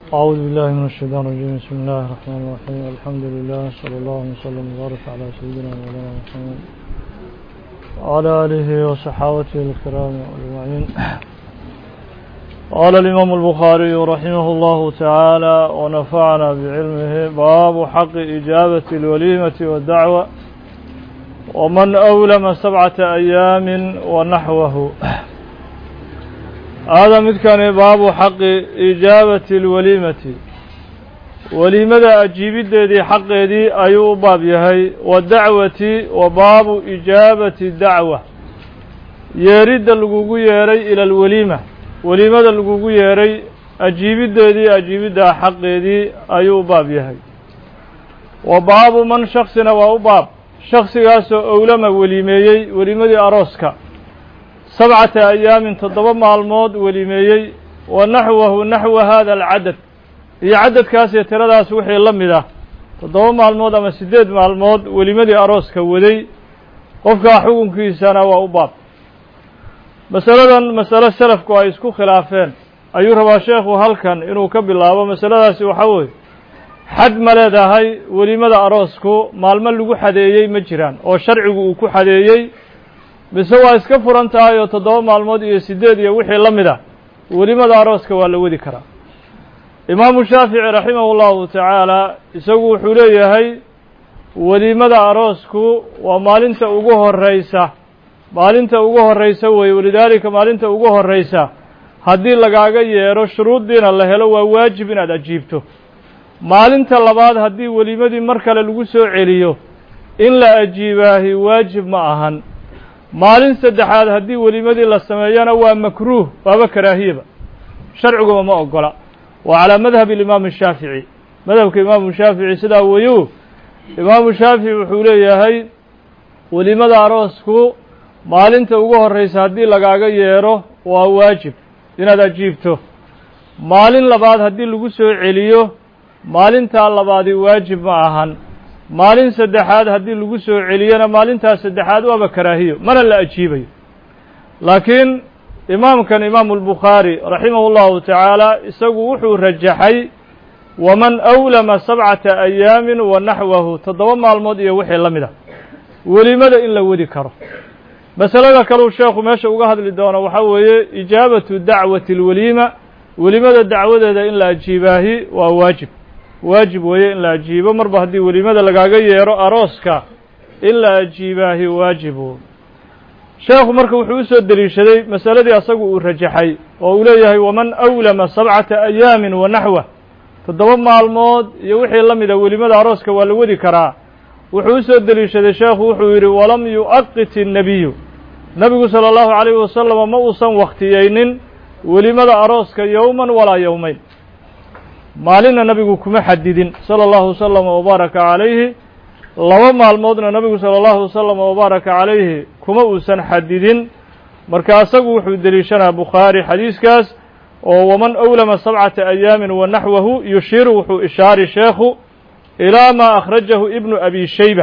أعوذ بالله من الشيطان الرجيم بسم الله الرحمن الرحيم الحمد لله صلى الله وسلم وبارك على سيدنا مولانا محمد وعلى آله وصحابته الكرام أجمعين قال الإمام البخاري رحمه الله تعالى ونفعنا بعلمه باب حق إجابة الوليمة والدعوة ومن أولم سبعة أيام ونحوه هذا مدكان باب حق إجابة الوليمة وليمة أجيب دي حق دي أيو باب يهي والدعوة وباب إجابة الدعوة يريد اللقوق يري إلى الوليمة وليمة اللقوق يري أجيب دي أجيب دا حق دي أيو باب يهي وباب من شخصنا وباب شخص ياسو أولما وليميي وليمة أروسكا sabcata ayaamin toddoba maalmood welimeeyey wa naxwahu naxwa hada alcadad iyo cadadkaas iyo tiradaas wixii la mid ah toddoba maalmood ama siddeed maalmood welimadii arooska waday qofkaa xukunkiisana waa u baab masaladan masale selafku ay isku khilaafeen ayuu rabaa sheekhu halkan inuu ka bilaabo masaladaasi waxaa weeye xad ma leedahay welimada aroosku maalmo lagu xadeeyey ma jiraan oo sharcigu uu ku xadeeyey mise waa iska furan tahay oo toddoba maalmood iyo siddeed iyo wixii la mid ah welimada arooska waa la wadi karaa imaamu shaafici raximahu llahu tacaala isagu wuxuu leeyahay welimada aroosku waa maalinta ugu horreysa maalinta ugu horreysa weeye walidaalika maalinta ugu horreysa haddii lagaaga yeedho shuruuddiina la helo waa waajib inaad ajiibto maalinta labaad haddii welimadii mar kale lagu soo celiyo in la ajiibaahi waajib ma ahan maalin saddexaad haddii welimadii la sameeyana waa makruuh waaba karaahiyaba sharciguba ma ogola waa calaa madhab imaam shaafici madhabka imaamu shaafici sidaa weyu imaamu shaafici wuxuu leeyahay welimada aroosku maalinta ugu horreysa haddii lagaaga yeedho waa waajib inaad ajiibto maalin labaad haddii lagu soo celiyo maalintaa labaadi waajib ma ahan maalin saddexaad haddii lagu soo celiyona maalintaas saddexaad waaba karaahiyo mana la ajiibayo laakiin imaamkan imaamu albukhaari raximahu llahu tacaala isagu wuxuu rajaxay waman awlama sabcata ayaamin wa naxwahu toddoba maalmood iyo wixii la mid a welimada in la wadi karo masalada kaleu sheekhu meesha uga hadli doono waxaa weeye ijaabatu dacwati alweliima welimada dacwadeeda in la ajiibaahi waa waajib waajib weeye in la ajiibo marba haddii welimada lagaaga yeedho arooska in la ajiibaahi waajibu sheekhu marka wuxuu usoo deliishaday masaladii asagu uu rajaxay oo uu leeyahay waman awlama sabcata ayaamin wa naxwa toddoba maalmood iyo wixii la mida welimada arooska waa la wadi karaa wuxuu usoo deliishaday sheekhu wuxuu yidhi walam yu'aqit innebiyu nebigu sala allahu calayhi wasalama ma uusan wakhtiyeynin welimada arooska yowman walaa yowmeyn maalinna nabigu kuma xadidin sala allahu wasalama wabaaraka calayhi laba maalmoodna nabigu sala allahu wasalama wabaaraka calayhi kuma uusan xadidin marka asagu wuxuu deliishanaa bukhaari xadiiskaas oo waman awlama sabcata ayaamin wa naxwahu yushiiru wuxuu ishaari sheekhu ilaa maa akhrajahu ibnu abi shayba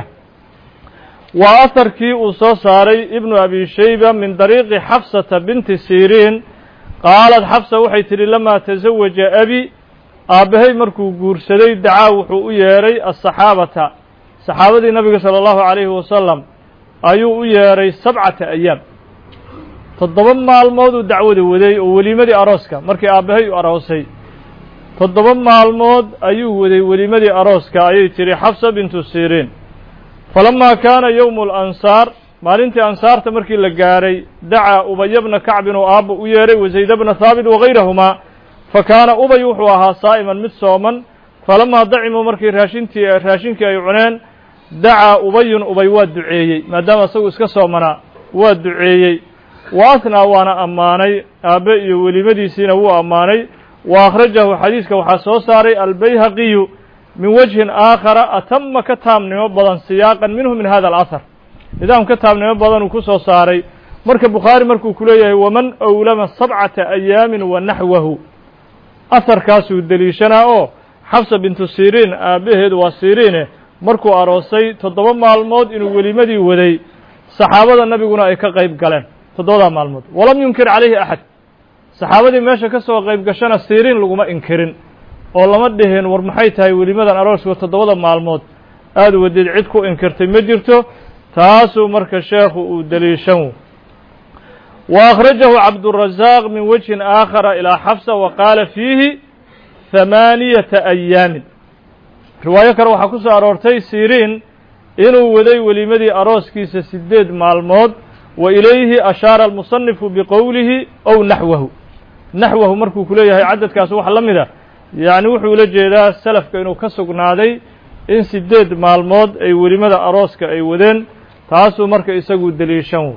waa aharkii uu soo saaray ibnu abi shayba min dariiqi xafsata binti siriin qaalad xafsa waxay tidhi lamaa tasawaja abi aabbahay markuu guursaday dacaa wuxuu u yeedhay asaxaabata saxaabadii nabiga sala allahu calayhi wasalam ayuu u yeedhay sabcata ayaam toddoba maalmood uu dacwada waday oo welimadii arooska markii aabbahay u aroosay toddoba maalmood ayuu waday welimadii arooska ayay tidhi xafsa bintu siriin falamaa kaana yowmu alansaar maalintii ansaarta markii la gaadhay dacaa ubaya bna kacbin oo aabba u yeedhay wasayda bna haabit wagayrahumaa fa kaana ubay wuxuu ahaa saa'iman mid sooman falamaa dacimuu markii raashintii raashinkii ay cuneen dacaa ubayun ubay waa duceeyey maadaama isagu iska soomanaa waa duceeyey wa athnaa waana ammaanay aabbe iyo welimadiisiina wuu ammaanay wa akhrajahu xadiiska waxaa soo saaray albayhaqiyu min wajhin aakhara atama ka taamnimo badan siyaaqan minhu min hada alahar nidaam ka taamnimo badan uu ku soo saaray marka bukhaari markuu ku leeyahay waman awlama sabcata ayaamin wa naxwahu aharkaasuu deliishanaa oo xafsa bintu siriin aabbaheed waa siriine markuu aroosay toddoba maalmood inuu welimadii waday saxaabada nabiguna ay ka qayb galeen toddobadaa maalmood walam yunkir calayhi axad saxaabadii meesha ka soo qayb gashana siriin laguma inkirin oo lama dhihin war maxay tahay welimadan arooska toddobada maalmood aada wadeed cid ku inkirtay ma jirto taasuu marka sheekhu uu deliishan wa akhrajahu cabdurazaaq min wejhin aakhara ilaa xafsa wa qaala fiihi hamaaniyata ayaamin riwaayo kale waxaa ku soo aroortay siriin inuu waday welimadii arooskiisa sideed maalmood wa ilayhi ashaara almusanifu biqowlihi ow naxwahu naxwahu markuu ku leeyahay cadadkaas wax la mida yacni wuxuu ula jeedaa salafka inuu ka sugnaaday in sideed maalmood ay welimada arooska ay wadeen taasuu marka isagu deliishan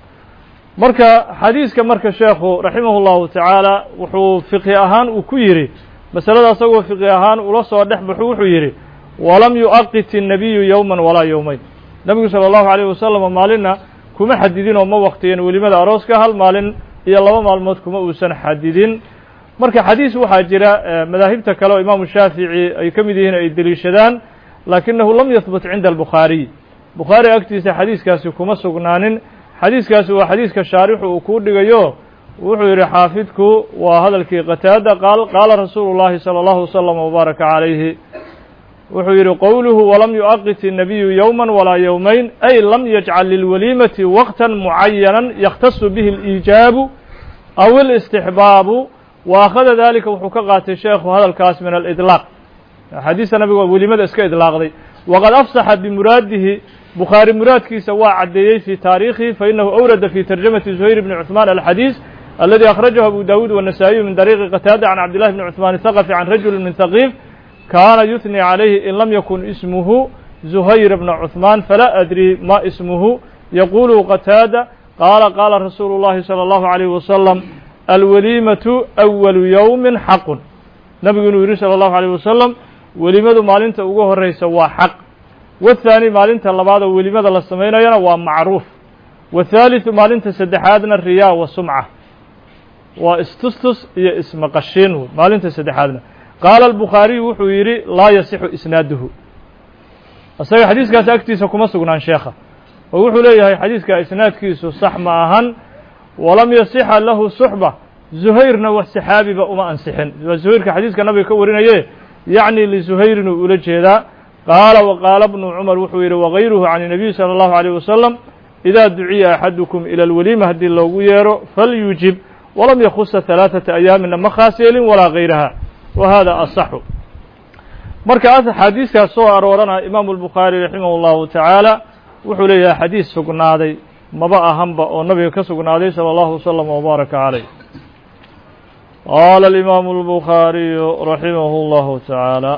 marka xadiiska marka sheekhu raximahu llahu tacaala wuxuu fiqhi ahaan uu ku yidhi masalada asagoo fiqhi ahaan ula soo dhex baxu wuxuu yidhi walam yu'aqit الnabiyu yowman walaa yowmeyn nebigu salى اllahu alayh wasalam maalinna kuma xadidin oo ma waktiyen welimada arooska hal maalin iyo laba maalmood kuma uusan xadidin marka xadiis waxaa jira madaahibta kale oo imaamu shaafici ay ka mid yihiin ay deliishadaan laakinahu lam yahbut cinda albukhaariy bukhaari agtiisa xadiiskaasi kuma sugnaanin xadiiskaasi waa xadiiska shaarixu uu kuu dhigayo wuxuu yidhi xaafidku waa hadalkii qataada qaal qaala rasuulu llahi salى allahu wasalam wbaaraka calayhi wuxuu yidhi qowluhu walam yu'aqit الnabiyu yowma walaa yowmayn ay lam yajcal lilwaliimati waqta mucayanan yakhtasu bihi اliijaabu aw اlاstixbaabu wa akhada dalika wuxuu ka qaatay sheekhu hadalkaas min alidlaaq axaadiista nabiga welimada iska idlaaqday waqad afsaxa bimuraadihi bukhaari muraadkiisa waa caddeeyey fii taariikhihi fainahu awrada fi tarjamati zuhayr bni cuثmaan alxadiis aladi akhrajahu abu dawuud wالnasaa-iyu min dariiqi qataada can cabdillahi bni cuثmaan الthaqafi can rajuli min haqiif kaana yuثnي عalayhi in lam yakun ismuhu zuhayr bna cuثmaan falaa adri ma ismuhu yaqulu qataada qaala qaala rasuulu اllahi salى اllahu عalayh wasalam alwaliimatu أwalu yowmi xaqun nabigu inuu yidhi salى اllahu عalيه wasalam welimadu maalinta ugu horeysa waa xaq waathaani maalinta labaadoo welimada la samaynayana waa macruuf waathaaliثu maalinta saddexaadna riyaa wa sumca waa istustus iyo ismaqashiin maalinta saddexaadna qaala albukhaariyu wuxuu yidhi laa yasixu isnaaduhu isaga xadiiskaasi agtiisa kuma sugnaan sheekha oo wuxuu leeyahay xadiiska isnaadkiisu sax ma ahan walam yasixa lahu suxba zuhayrna wax saxaabiba uma ansixin waa zuhayrka xadiiska nabiga ka warinaye yacni lizuhayrin uu ula jeedaa qaala wa qaala bnu cumar wuxuu yidhi wagayruhu can الnabiy salى اllahu عalيه wasalam idaa duciya axadukum ilى اlwaliima haddii loogu yeero falyujib walam yakhusa ثalaaثata ayaamina ma khaas yeelin walaa gayraha wa hada asaxu marka axaadiiskaas soo aroorana imaamu albukhaari raximah اllahu tacaala wuxuu leeyahay xadiis sugnaaday maba ahanba oo nabiga ka sugnaaday salى اllahu wasalam wbaaraka calayh qaala alimaamu albukhaariyu raximah اllahu tacaala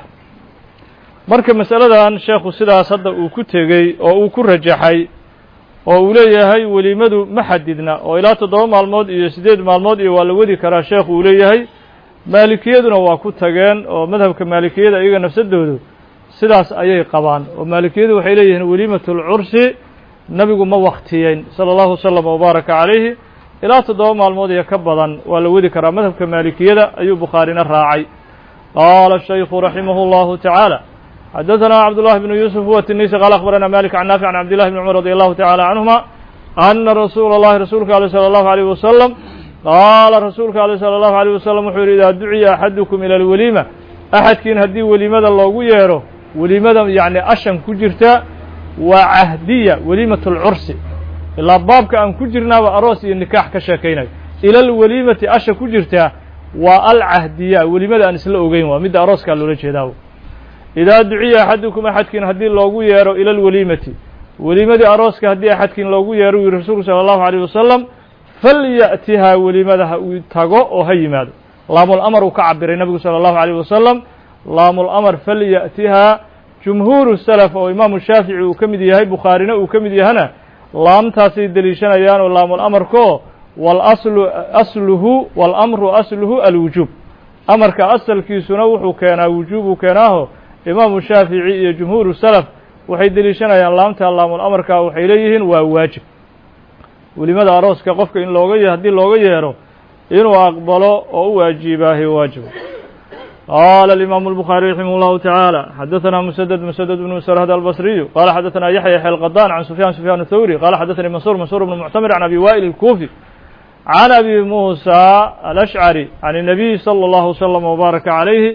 marka masaladan sheekhu sidaas hadda uu ku tegey oo uu ku rajaxay oo uu leeyahay welimadu ma xadidna oo ilaa toddoba maalmood iyo siddeed maalmood iyo waa la wadi karaa sheekhu uu leeyahay maalikiyaduna waa ku tageen oo madhabka maalikiyada iyaga nafsadoodu sidaas ayay qabaan oo maalikiyadu waxay leeyihiin weliimatu lcursi nabigu ma waktiyeyn sala allahu wasalam wabaaraka calayhi ilaa toddoba maalmood iyo ka badan waa la wadi karaa madhabka maalikiyada ayuu bukhaarina raacay qaala shaykhu raximah اllahu tacaala xadaثna cabdullahi bnu yuusuf huwa tinisi qaala akhbarana malik can naafic can cabdillahi bni cumar radi allahu tacala canhuma ana rasuula اllahi rasuulka ale salى allahu alيyh wasalam qaala rasuulka ale salى allahu alيyh wasalam wuxuu yidhi idaa duciya axadukum ila alweliima axadkiin haddii welimada loogu yeero welimada yacni ashan ku jirta waa cahdiya weliimat اlcursi ilaa baabka aan ku jirnaaba aroos iyo nikaax ka sheekaynayo ila alweliimati asha ku jirtaa waa alcahdiya welimada aan isla ogeyn waa midda arooskaa loola jeedaa idaa duciya axadukum axadkiin haddii loogu yeero ila alweliimati welimadii arooska haddii axadkiin loogu yeero u yihi rasuulku salى allahu alيyh wasalam falya'tihaa welimada ha uu tago oo ha yimaado laamul amar uu ka cabiray nabigu salى allahu alيyh wasalam laamul amar falya'tihaa jumhuuru salaf oo imaamu shaafici uu ka mid yahay bukhaarina uu ka mid yahana laamtaasay deliishanayaan oo laamul amarko walaslu asluhu walamru asluhu alwujuub amarka asalkiisuna wuxuu keenaa wujuubuu keenaaho imaamu shaafici iyo jumhuuru salaf waxay deliishanayaan laamta laamul amarka waxay leeyihiin waa waajib welimada arooska qofka in looga haddii looga yeero inuu aqbalo oo u waajibaahi waajib qaala alimaamu الbukhaariي raximah اllahu taعaalى xadaثna msdd msdd bn srhd albصriyu qala xadaثna yaxya yaxya alqadan can sufyan sufyan الthawri qala xadaثani mansur mansur bn muctamir can abi wa'il الkufi can abi musa alashcari can الnabiy slى اllahu slm wbaaraka عalayhi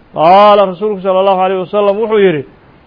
qaala rasuulku salى اllahu عalيه wasalam wuxuu yidhi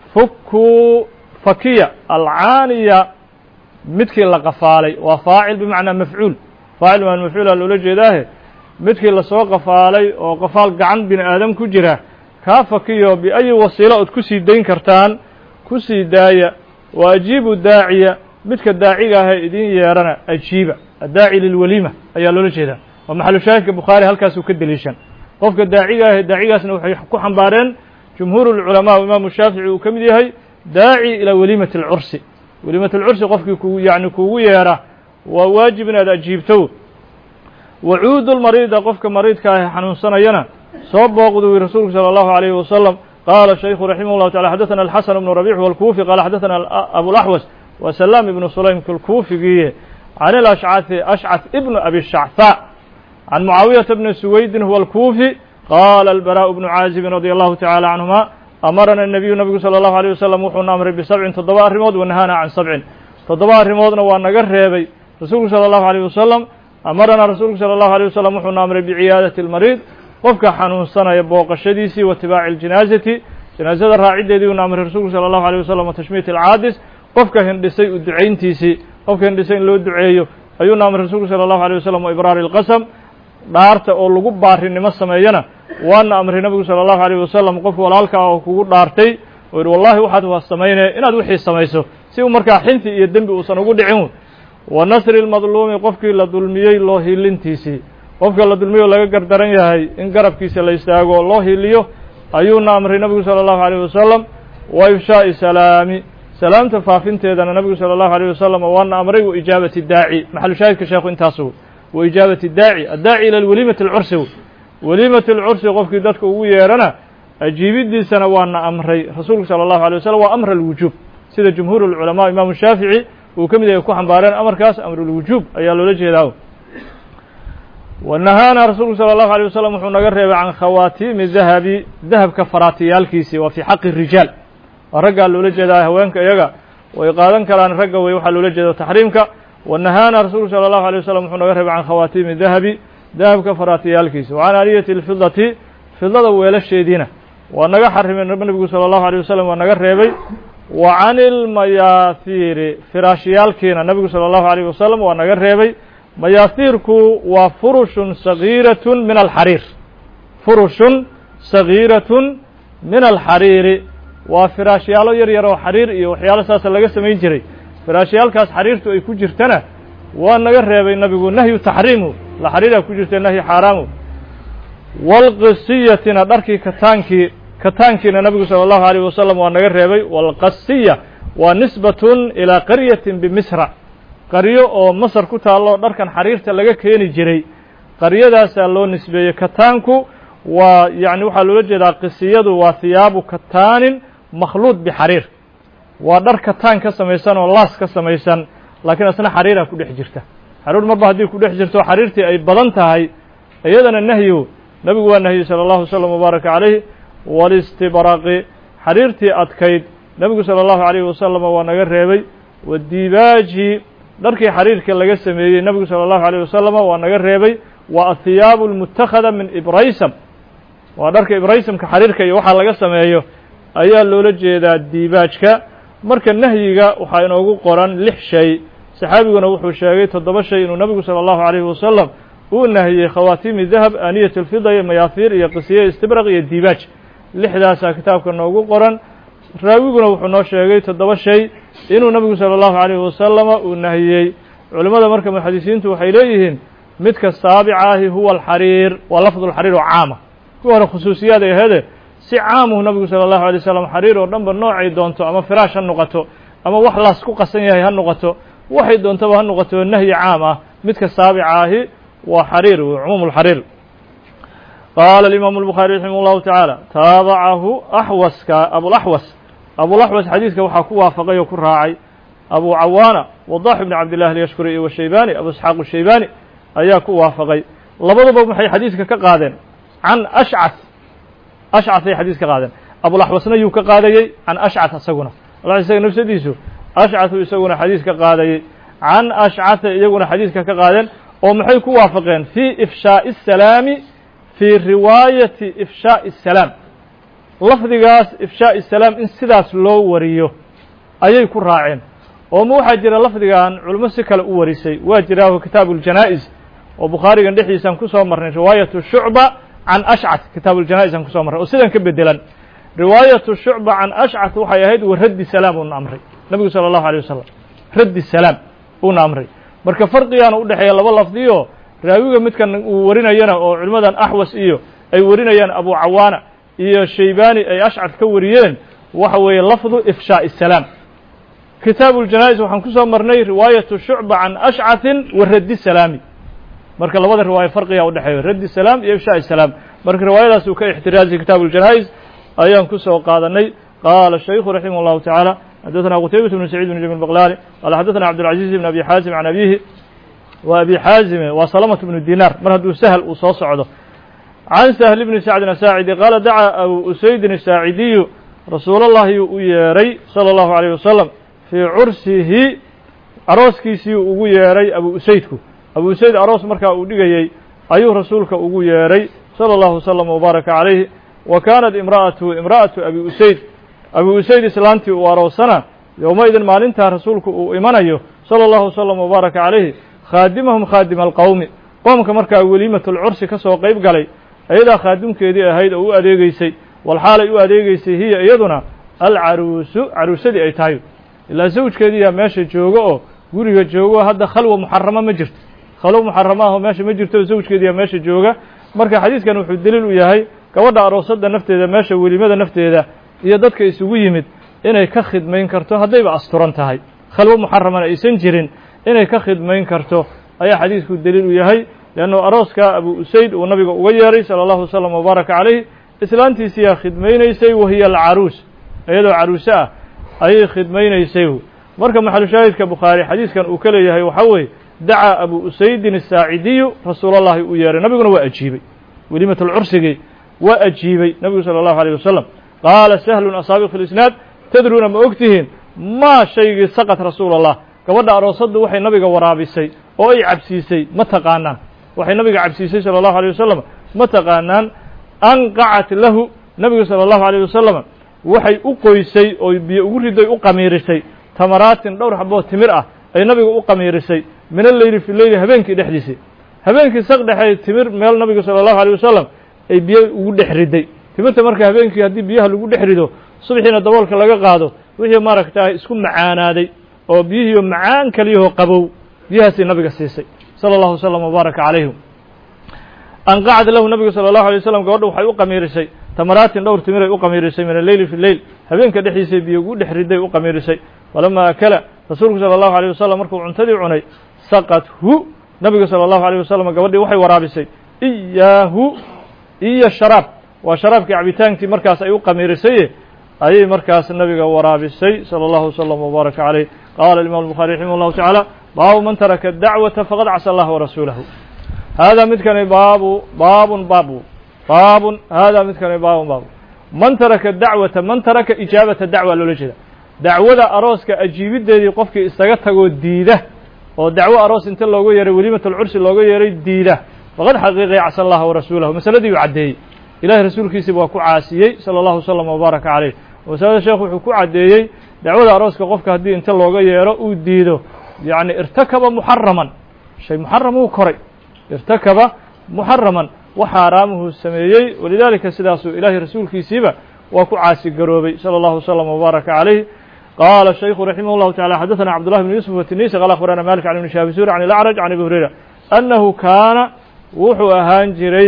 fukuu fakiya alcaaniya midkii la qafaalay waa faacil bimacnaa mafcuul faacil bimacnaa mafcuula loola jeedaahe midkii lasoo qafaalay oo qafaal gacan bini aadam ku jira kaa fakiyo biayi wasiilo ood ku sii dayn kartaan ku sii daaya wa ajiibu daaciya midka daaciga ahee idin yeerana ajiiba addaaci lilwaliima ayaa loola jeedaa waa maxalu shaahidka bukhaari halkaasuu ka deliishan qofka daaciga ahee daacigaasna waxay ku xambaareen jumhuur lculamaa o imaamu shaafici uu ka mid yahay daaci ilaa waliimati alcursi waliimat alcursi qofkii ku yani kuugu yeera waa waajib inaad ajiibto wacuudu lmariida qofka mariidka ah xanuunsanayana soo booqdu wi rasuulku salى اllahu عalayhi wasalam qaala shaykhu raximah llahu tacala xadaثana alxasan bnu rabiix walkuufi qaala xadaثana abulaxwas wa salaam ibnu sulaym kalkuufigiiye can ilashcaثi ashcaث ibnu abi shacfaa can mucaawiyata bni suwaydin huwa alkuufi qaala albaraء bnu caazibin radi allahu tacala canhuma amarana الnabiyu nabigu salى اllahu عalيه wasalam wuxuuna amray bisabcin toddoba arrimood wanahaana can sabcin toddoba arrimoodna waa naga reebay rasuulku salى اllahu عalيه wasalam amaranaa rasuulku salى اllahu عalيه wasalam wuxuuna amray biciyaadati اlmariid qofka xanuunsanaya booqashadiisii wa itibaaci اljinaazati janaazada raaciddeedii uuna amray rasuulku salى اllahu عalيه wasalam wa tashmiit alcaadis qofka hindhisay u ducayntiisii qofka hindhisay in loo duceeyo ayuuna amray rasuulku salى اllahu عalيه wasalam wa ibraari اlqasam dhaarta oo lagu baarinimo sameeyana waana amray nabigu salى اllahu عalيه wasalam qof walaalka ah oo kugu dhaartay oo yidhi wallahi waxaad waa samaynaya inaad wixii samayso si uu markaa xinti iyo dembi uusan ugu dhicin wa nasri اlmadluumi qofkii la dulmiyey loo hilintiisii qofka la dulmiyo laga gardaran yahay in garabkiisa la istaago oo loo hiliyo ayuuna amray nabigu salى اllahu عalيه wasalam wa ifshaaءi salaami salaamta faafinteedana nabigu salى اllahu عalيه wasalam waana amray wa ijaabati daaci maxalu shaahidka sheekhu intaasu wa ijaabati daaci addaaci ila waliimati اlcursi waliimati اlcursi qofkii dadka ugu yeerana ajiibidiisana waana amray rasuulku salى اllahu عalيه wasalam waa amr alwujuub sida jumhuur اlculamaa imaamu shaafici uu ka mid yahay ku xambaareen amarkaas amrulwujuub ayaa loola jeedaa wanahaana rasuulku salى اllahu عalيه wasalam wuxuu naga reebay can khawaatiimi dahabi dahabka faraatiyaalkiisii waa fii xaqi rijaal waa raggaa loola jeedaa haweenka iyaga way qaadan karaan ragga wey waxaa loola jeeda taxriimka wanahaana rasuulku salى اllahu عalيه wasalam wuxuu naga reebay can khawaatiimi dahabi dahabka faraatiyaalkiisi wa can aaniyati اlfidati fidada weelasheediina waa naga xarimay nebigu salى اllahu عalيه wasalam waa naga reebay wa can ilmayaahiiri firaashiyaalkiina nebigu salى اllahu عalيه wasalam waa naga reebay mayaahiirku waa furushun sagiiratun min alxariir furushun sagiiratun min alxariiri waa firaashyaalo yar yar oo xariir iyo waxyaalo saasa laga samayn jiray firaashyaalkaas xariirtu ay ku jirtana waa naga reebay nabigu nahyu taxriimu la xariiraa ku jirta nahyi xaaraamu walqisiyatina dharkii kataankii kataankiina nabigu salى اllahu عalيه wasalam waa naga reebay walqasiya waa nisbatun ilaa qaryatin bimisra qaryo oo masar ku taallo dharkan xariirta laga keeni jiray qaryadaasaa loo nisbeeyey kataanku waa yani waxaa loola jeedaa qisiyadu waa hiyaabu kataanin makhluud bixariir waa dhar kataan ka samaysan oo laas ka samaysan laakiin asna xariiraa ku dhex jirta xariir marba haddii ku dhex jirto xariirtii ay badan tahay iyadana nahyu nabigu waa nahyey salى اllahu wslam wbaaraka calayh walistibraqi xariirtii adkayd nebigu salى اllahu عalayh wasalam waa naga reebay wadibaaji dharkii xariirka laga sameeyey nebigu salى اllahu عalيه wasalam waa naga reebay wa athiyaabu اlmutakhada min ibraysam waa dharka ibraysamka xariirka iyo waxaa laga sameeyo ayaa loola jeedaa diibaajka marka nahyiga waxaa inoogu qoran lix shay saxaabiguna wuxuu sheegay toddoba shay inuu nebigu salى اllahu عalayhi wasalam uu nahiyey khawaatiimi dahab aaniyat اlfida iyo mayaahiir iyo qisiye istibraq iyo diibaaj lixdaasaa kitaabka noogu qoran raawiguna wuxuu noo sheegay toddoba shay inuu nabigu salى اllahu عalayhi wasalama uu nahiyey culimmada marka muxadisiintu waxay leeyihiin midka saabica ahi huwa alxariir waa lafdu lxariir oo caama kuwa hore khusuusiyaad ay ahede si caamuhu nabigu salى اllahu alay slam xariir oo dhan ba noocay doonto ama firaash ha noqoto ama wax laas ku qasan yahay ha noqoto waxay doontaba ha noqoto nahyi caam ah midka saabica ahi waa xariir cumuum اlxariir qaala alimaamu الbukhaari raximah اllahu tacaala taabacahu axwaska abulaxwas abulaxwas xadiidka waxaa ku waafaqay oo ku raacay abu cawaana wadax ibn cabdillahi alyashkuri iyo washaybani abu isxaaq shaybani ayaa ku waafaqay labaduba maxay xadiidka ka qaadeen can ashcad ashcatay xadiis ka qaadeen abulaxwasna yuu ka qaadayey can ashcat isaguna isaga nafsadiisu ashcatu isaguna xadiis ka qaadayey can ashcata iyaguna xadiiska ka qaadeen oo maxay ku waafaqeen fii ifshaaءi الsalaami fii riwaayati ifshaaءi الsalaam lafdigaas ifshaaءi salaam in sidaas loo wariyo ayay ku raaceen oo ma waxaa jira lafdigan culimo si kale u warisay waa jiraaho kitaabu اljanaa'iz oo bukhaarigan dhexdiisaan kusoo marnay riwaayatu shucba can ashcat kitaabu اljanaa'iz aan kusoo marnay oo sidan ka bedelan riwaayatu shucba can ashcat waxay ahayd wa raddi salaam uuna amray nebigu salى اllahu alيه wasalam raddi salaam uuna amray marka farqigaana u dhexeeya laba lafdiyo raawiga midkan uu warinayana oo culimmadan axwas iyo ay warinayaan abu cawaana iyo shaybani ay ashcat ka wariyeen waxa weeye lafdu ifshaaءi salaam kitaabu اljanaa'iz waxaan kusoo marnay riwaayatu shucba can ashcatin wa raddi salaami marka labada riwaayo farqigaa udhexeeya raddi salaam iyo ifshaaءi salaam marka riwaayadaas uu ka ixtiraazay kitaabu اljanaa'iz ayaan kusoo qaadanay qaala shaykhu raximah اllahu tacaala xadaثna qutaybة bn sacيid bn jami baqlani qala xadaثna cabdالcaزiز bn abi xaazim can abihi wa abi xaazime waa salamaة bnu dinaar mar hadduu sahl uu soo socdo can sahl bni sacdin asaacidi qaala dacaa abu usaydin asaacidiyu rasuul اllahi u yeeray salى اllahu عalيه wasalam fii cursihi arooskiisii ugu yeeray abu usaydku abu usayd aroos markaa uu dhigayey ayuu rasuulka ugu yeeray salى اllahu wslm wbaaraka calayhi wa kaanat imra'atu imra'atu abi usayd abi usayd islaantii uu aroosana yowmaidin maalintaa rasuulku uu imanayo salى اllahu wslm wbaaraka calayhi khaadimahum khaadima alqowmi qoomka markaa weliimatulcursi ka soo qayb galay ayadaa khaadimkeedii ahayd oo u adeegeysay walxaalay u adeegeysay hiya iyaduna alcaruusu caruusadii ay tahay ilaa zawjkeediiyaa meesha joogo oo guriga joogo hadda khalwa muxarama ma jirto khalwo muxarama ahoo meesha ma jirto oo zawjkeediiyaa meesha jooga marka xadiidkan wuxuu deliil u yahay gabadha aroosada nafteeda meesha welimada nafteeda iyo dadka isugu yimid inay ka khidmayn karto haddayba asturan tahay khalwo muxaramana aysan jirin inay ka khidmayn karto ayaa xadiidku deliil u yahay leannu arooska abu usayd uu nabiga uga yeeray sala allahu wasalam wabaaraka calayh islaantiisiyaa khidmaynaysay wahiya alcaruus iyadoo caruuse ah ayay khidmaynaysay marka maxalushaahidka bukhaari xadiidkan uu ka leeyahay waxaa weeye dacaa abu usaydin asaacidiyu rasuulallahi uu yeeray nabiguna waa ajiibay welimatulcursigii waa ajiibay nebigu sala allahu alayh wasalam qaala sahlun asaabiq fi lisnaad tadruuna ma og tihiin maa shaygii saqat rasuula allah gabadha aroosaddu waxay nabiga waraabisay oo ay cabsiisay ma taqaanaan waxay nabiga cabsiisay sala allahu alيyه wasalam ma taqaanaan anqacat lahu nebigu salى allahu alيyه wasalam waxay u qoysay oo biyo ugu riday u qamiirisay tamaraatin dhowr xaboo timir ah ay nabiga u qamiirisay min alleyli fi leyli habeenkii dhexdiisii habeenkii saq dhexey timir meel nabiga salى allahu alيyه wasalam ay biyo ugu dhex riday timirta marka habeenkii haddii biyaha lagu dhex rido subxiina daboolka laga qaado wixii maaragta isku macaanaaday oo biyihiiyo macaan kaliyahoo qabow biyahaasay nabiga siisay salى اllahu wslam wbaaraka calayhim anqacad lahu nabigu salى اllahu alay waslam gabadha waxay u qamiirisay tamaraatin dhowr timiray u qamiirisay min alleyli fi leyl habeenka dhexdiisay biyo ugu dhex riday u qamiirisay falama akala rasuulku salى اllahu alيه wasalam markuu cuntadii cunay saqathu nabigu salى اllahu alيه wasalam gabadhii waxay waraabisay iyaahu iyo sharaab waa sharaabkii cabitaankii markaas ay u qamiirisaye ayay markaas nabiga waraabisay salى اllahu wslam wbaaraka calayh qala imam الbuخari raximah اllahu taعaalى baabu man taraka dacwata faqad casa allah warasuulahu hada midkani baabu baabun baabu baabun hada midkani baabun baabu man taraka dacwata man taraka ijaabata dacwa loola jeeda dacwada arooska ajiibiddeedii qofkii isaga tagoo diida oo dacwo aroos inta looga yeeray weliimatulcursi looga yeeray diida faqad xaqiiqay casa allaha warasuulahu masaladii uu caddeeyey ilahay rasuulkiisiba waa ku caasiyey salى اllahu wslam wbaaraka calayh masalada sheekhu wuxuu ku caddeeyey dacwada arooska qofka haddii inta looga yeero uu diido yacni irtakaba muxaraman shay muxaram uu koray irtakaba muxaraman wax xaaraamuhu sameeyey walidaalika sidaasuu ilaahay rasuulkiisiiba waa ku caasi garoobay salى اllahu wslam wbaaraka calayh qaala shaykhu raximah llahu tacala xadaثana cabdullahi bn yuusuf watinisi qala akhbarana malik can ibni shaabisuri can ilacraj can abi hurayra annahu kaana wuxuu ahaan jiray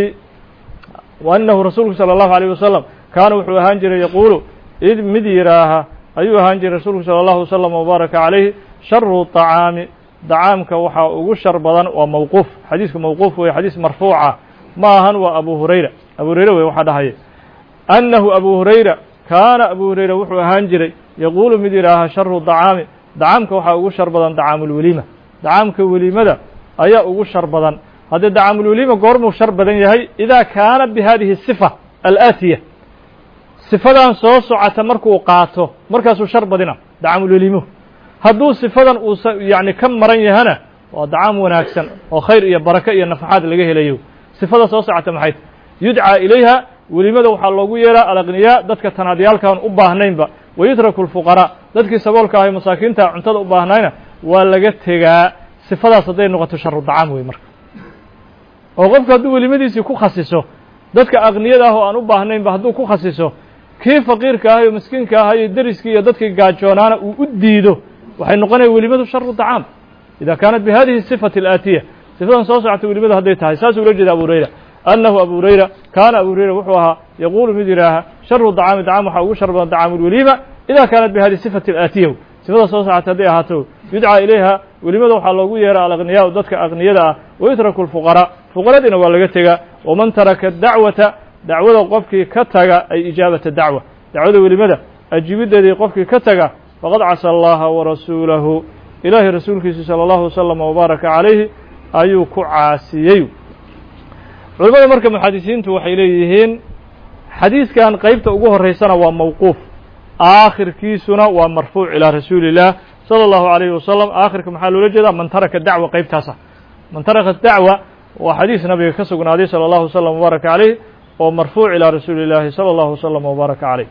annahu rasuulku salى اllahu alيyh wasalam kaana wuxuu ahaan jiray yaquulu id mid yidhaaha ayuu ahaan jiray rasuulku salى اllahu wslam wbaaraka calayh sharu طacaami dacaamka waxaa ugu shar badan waa mawquuf xadiisku mawquuf weye xadiis marfuuca ma ahan waa abu hurayra abu hurayra wey waxaa dhahaya annahu abu hurayra kaana abu hurayra wuxuu ahaan jiray yaquulu mid yidhaaha sharu dacaami dacaamka waxaa ugu shar badan dacaamulweliima dacaamka weliimada ayaa ugu shar badan haddee dacaamulweliima goormuu shar badan yahay idaa kaana bi hadihi sifa alaatiya sifadan soo socota markuu qaato markaasuu shar badina dacaamulweliimo hadduu sifadan uusa yacni ka maran yahana waa dacaam wanaagsan oo khayr iyo barako iyo nafaxaad laga helayo sifada soo socota maxay yudcaa ilayha welimada waxaa loogu yeeraa alaqniyaa dadka tanaadyaalkaan u baahnaynba wayutraku lfuqaraa dadkii saboolka ahay masaakiinta cuntada u baahnayna waa laga tegaa sifadaas hadday noqoto sharu dacaam wey marka oo qofku hadduu welimadiisii ku khasiso dadka aqniyada ah oo aan u baahnaynba hadduu ku khasiso kii faqiirka ahay oo miskiinka ahay iyo deriskii iyo dadkii gaajoonaana uu u diido waxay noqonaya welimadu sharu dacaam ida kaanat bi hadihi sifati alaatiya sifadan soo socota welimadu hadday tahay saasuu ula jeeda abu hurayra annahu abu hurayra kaana abu hurayra wuxuu ahaa yaquulu mid yidhaaha sharu dacaami dacam waxaa ugu shar badan dacaamu lweliima ida kaanat bi hadihi sifati alaatiya sifada soo socota hadday ahaato yudcaa ilayha welimada waxaa loogu yeera alaqniyaa dadka aqniyada ah wayutraku lfuqaraa fuqaradiina waa laga tegaa waman taraka dacwata dacwada qofkii ka taga ay ijaabata dacwa dacwada welimada ajibideedii qofkii ka taga faqad casa allaha warasuulahu ilaahay rasuulkiisa salى اllahu waslama wbaaraka calayhi ayuu ku caasiyey culimmada marka muxadisiintu waxay leeyihiin xadiidkan qeybta ugu horeysana waa mawquuf aakhirkiisuna waa marfuuc ilaa rasuuli اllah salى اllahu عalayhi wasalam aakhirka maxaa loola jeedaa man taraka dacwa qeybtaasa man taraka dacwa waa xadiis nabiga ka sugnaaday salى اllahu wslam wbaaraka calayh oo marfuuc ilaa rasuuli اllahi salى اllahu wslama wbaaraka calayh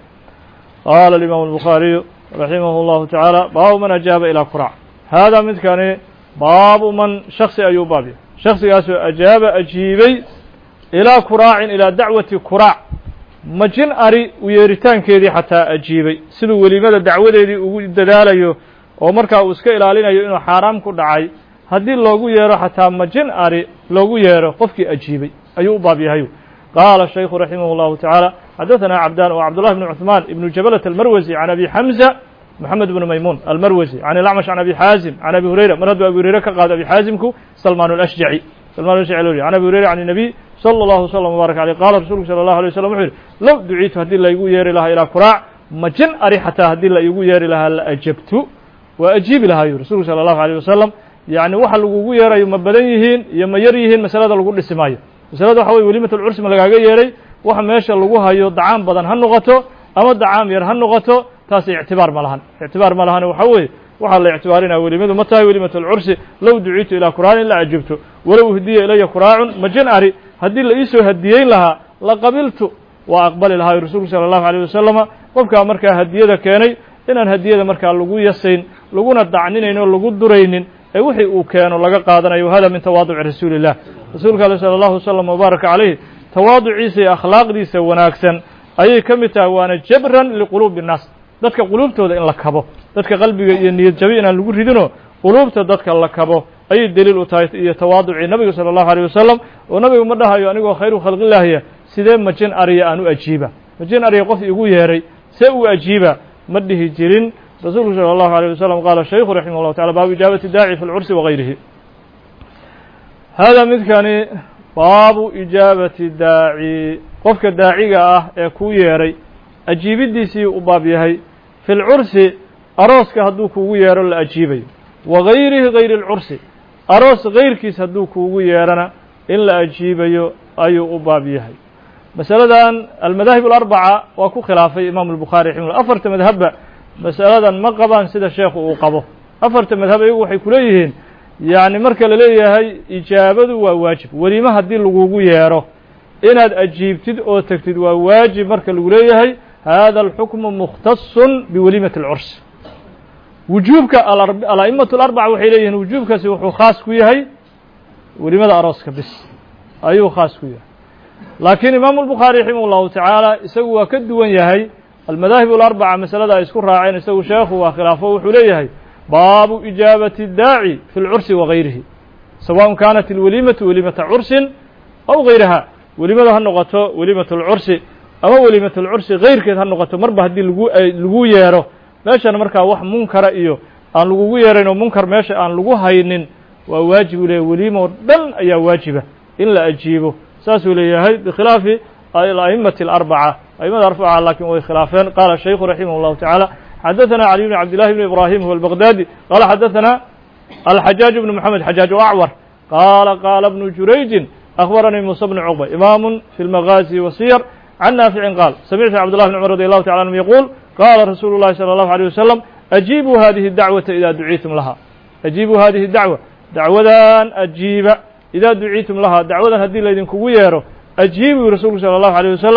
qaala alimaamu الbukhaariyu raximah اllahu tacaala baabu man ajaaba ilaa qurac haadaa midkani baabu man shaksi ayuu baabya shaksigaasoo ajaaba ajiibay ilaa kuraacin ilaa dacwati kuraac majin ari u yeeritaankeedii xataa ajiibay siduu welimada dacwadeedii ugu dadaalayo oo markaa uu iska ilaalinayo inuu xaaraam ku dhacay haddii loogu yeero xataa majin ari loogu yeero qofkii ajiibay ayuu u baab yahay qaala shaykhu raximah اllahu tacaala xadaثana cabdan o cabdullahi bn cuثmaan ibnu jabalat almarwasi can abi xamza محمد بن ميمون المروزي عن الأعمش عن أبي حازم عن أبي هريرة مرد أبي هريرة كقاد أبي حازمك سلمان الأشجعي سلمان الأشجعي عن أبي هريرة عن النبي صلى الله وسلم وبارك عليه قال رسولك صلى الله عليه وسلم وحير لو دعيت هدي الله يقول يري لها إلى كراع مجن أري حتى هدي الله يقول يري لها لأجبت وأجيب لها رسولك صلى الله عليه وسلم يعني waxa lagugu yeerayo ma badan yihiin iyo ma yar yihiin masalada lagu dhisi maayo masalada waxa weye welimat alcursi ma lagaaga yeeray waxa meesha lagu hayo dacaam badan ha noqoto ama dacaam yar ha noqoto taas ictibaar ma lahan ictibaar ma lahan waxa weeye waxaa la ictibaarinaya welimadu ma tahay welimat alcursi low duciitu ilaa kuraanin la ajibto walow hdiya ilaya kuraacun majin ari haddii la iisoo hadiyeyn lahaa la qabiltu waa aqbali lahaa rasuulku sala allahu alayh wasalama qofkaa markaa hadiyada keenay inaan hadiyada markaa lagu yasayn laguna dacninayn oo lagu duraynin ee wixii uu keeno laga qaadanayo hada min tawaaduci rasuuli illah rasuulka ale sala allahu wasalam wabaaraka calayh tawaaduciisa iyo akhlaaqdiisa wanaagsan ayay ka mid tahay waana jabran liquluubi innaas dadka quluubtooda in la kabo dadka qalbiga iyo niyad jabi inaan lagu ridinoo quluubta dadka la kabo ayay deliil u tahay iyo tawaaducii nabiga sala allahu alayh wasalam oo nabigu ma dhahayo anigoo khayru khalqillaahiya sidee majin ariya aan u ajiiba majin ariya qof igu yeeray see uu ajiiba ma dhihi jirin rasuulku salى allahu alيه wasalam qaala shaykhu raximah llahu tacala baabu ijaabati daaci fi lcursi wagayrihi hada midkani baabu ijaabati daaci qofka daaciga ah ee kuu yeeray ajiibidiisii u baab yahay fi lcursi arooska hadduu kuugu yeero la ajiibayo wa gayrihi gayri اlcursi aroos gayrkiis hadduu kuugu yeerana in la ajiibayo ayuu u baab yahay masaladan almadaahib alarbaca waa ku khilaafay imaamu الbukhaari raximah afarta madhabba masaladan ma qabaan sida sheekhu uu qabo afarta madhab iyagu waxay ku leeyihiin yacni marka la leeyahay ijaabadu waa waajib welimo haddii lagugu yeero inaad ajiibtid oo tegtid waa waajib marka lagu leeyahay hada alxukmu mukhtasun biwalimati اlcurs wujuubka ala'imatu alarbaca waxay leeyihiin wujuubkaasi wuxuu khaas ku yahay welimada arooska bis ayuu khaas ku yahay laakiin imaamu الbukhaari raximah اllahu tacaala isagu waa ka duwan yahay almadaahib alarbaca masalada ay isku raaceen isagu sheekhu waa khilaafo wuxuu leeyahay baabu ijaabati daaci fi lcursi wagayrihi sawaءn kaanat alwelimatu welimata cursin aw gayraha welimada ha noqoto welimat اlcursi ama welimat اlcursi gayrkeed ha noqoto marba haddii lagu lagu yeero meeshana markaa wax munkara iyo aan lagugu yeerayn oo munkar meesha aan lagu haynin waa waajib u leeyahy welimo dhan ayaa waajiba in la ajiibo saasuu leeyahay bikhilaafi a'immati alarbaca aimada arbaca lakin way khilaafeen qaala shaykhu raximah اllahu taعaalى xadaثana cali bn cabd llahi bn ibrahim huwa albaqdadi qala xadaثana alxajaaج bn mxamed xajaaج acwar qaala qaala bnu jurayjin أخبرني موسى بن عقبة إمام في المغازي والسير عن نافع قال سمعت عبد الله بن عمر رضي الله تعالى عنه يقول قال رسول الله صلى الله عليه وسلم أجيبوا هذه الدعوة إذا دعيتم لها أجيبوا هذه الدعوة دعوذان أجيب إذا دعيتم لها دعوذان هدي ليدن كويرو أجيبوا رسول صلى الله عليه وسلم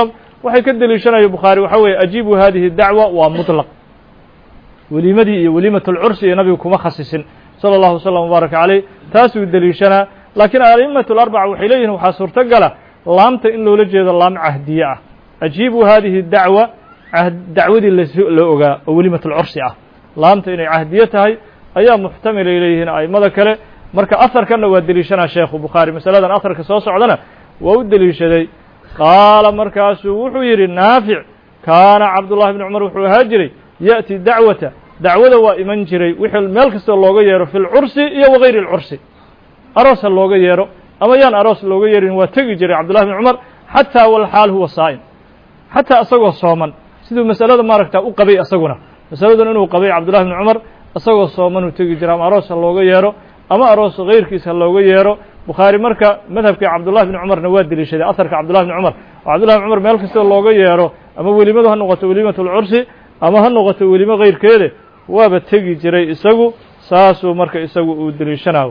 waxay ka deliishanaya bukhaari waxa weeye ajiibu hadihi dacwa waa muطlaq weliimadii iyo weliimat اlcursi iyo nabigu kuma khasisin salى اllahu wslam wbaaraka caleyh taasuu deliishanaa laakiin a'imaة اlarbaca waxay leeyihin waxaa suurtogala laamta in loola jeedo laam cahdiye ah ajiibu hadihi dacwa dacwadii la ogaa oo weliimat اlcursi ah laamta inay cahdiye tahay ayaa muxtamilay leeyihiin a'immada kale marka aharkanna waa deliishanaa sheekhu bukhaari masaladan aharka soo socdana waa u deliishaday qaala markaasuu wuxuu yidhi naafic kaana cabdullahi bni cumar wuxuu ahaa jiray ya'ti dacwata dacwada waa iman jiray wixii meel kastoo looga yeero fi lcursi iyo wagayri اlcursi aroos ha looga yeero ama yaan aroos looga yeerin waa tegi jiray cabdullahi bni cumar xataa walxaal huwa saa'im xataa isagoo sooman siduu masalada maaragta u qabay isaguna masaladan inuu qabay cabdullahi bni cumar isagoo soomanuu tegi jira ama aroos ha looga yeero ama aroos kayrkiis ha looga yeero bukhaari marka madhabkii cabdullahi bni cumarna waa deliishaday aharka cabdullahi bni cumar oo cabdullahi bni cumar meel kastoo looga yeero ama welimadu ha noqoto welimat اlcursi ama ha noqoto welimo kayrkeede waaba tegi jiray isagu saasuu marka isagu uu deliishanayo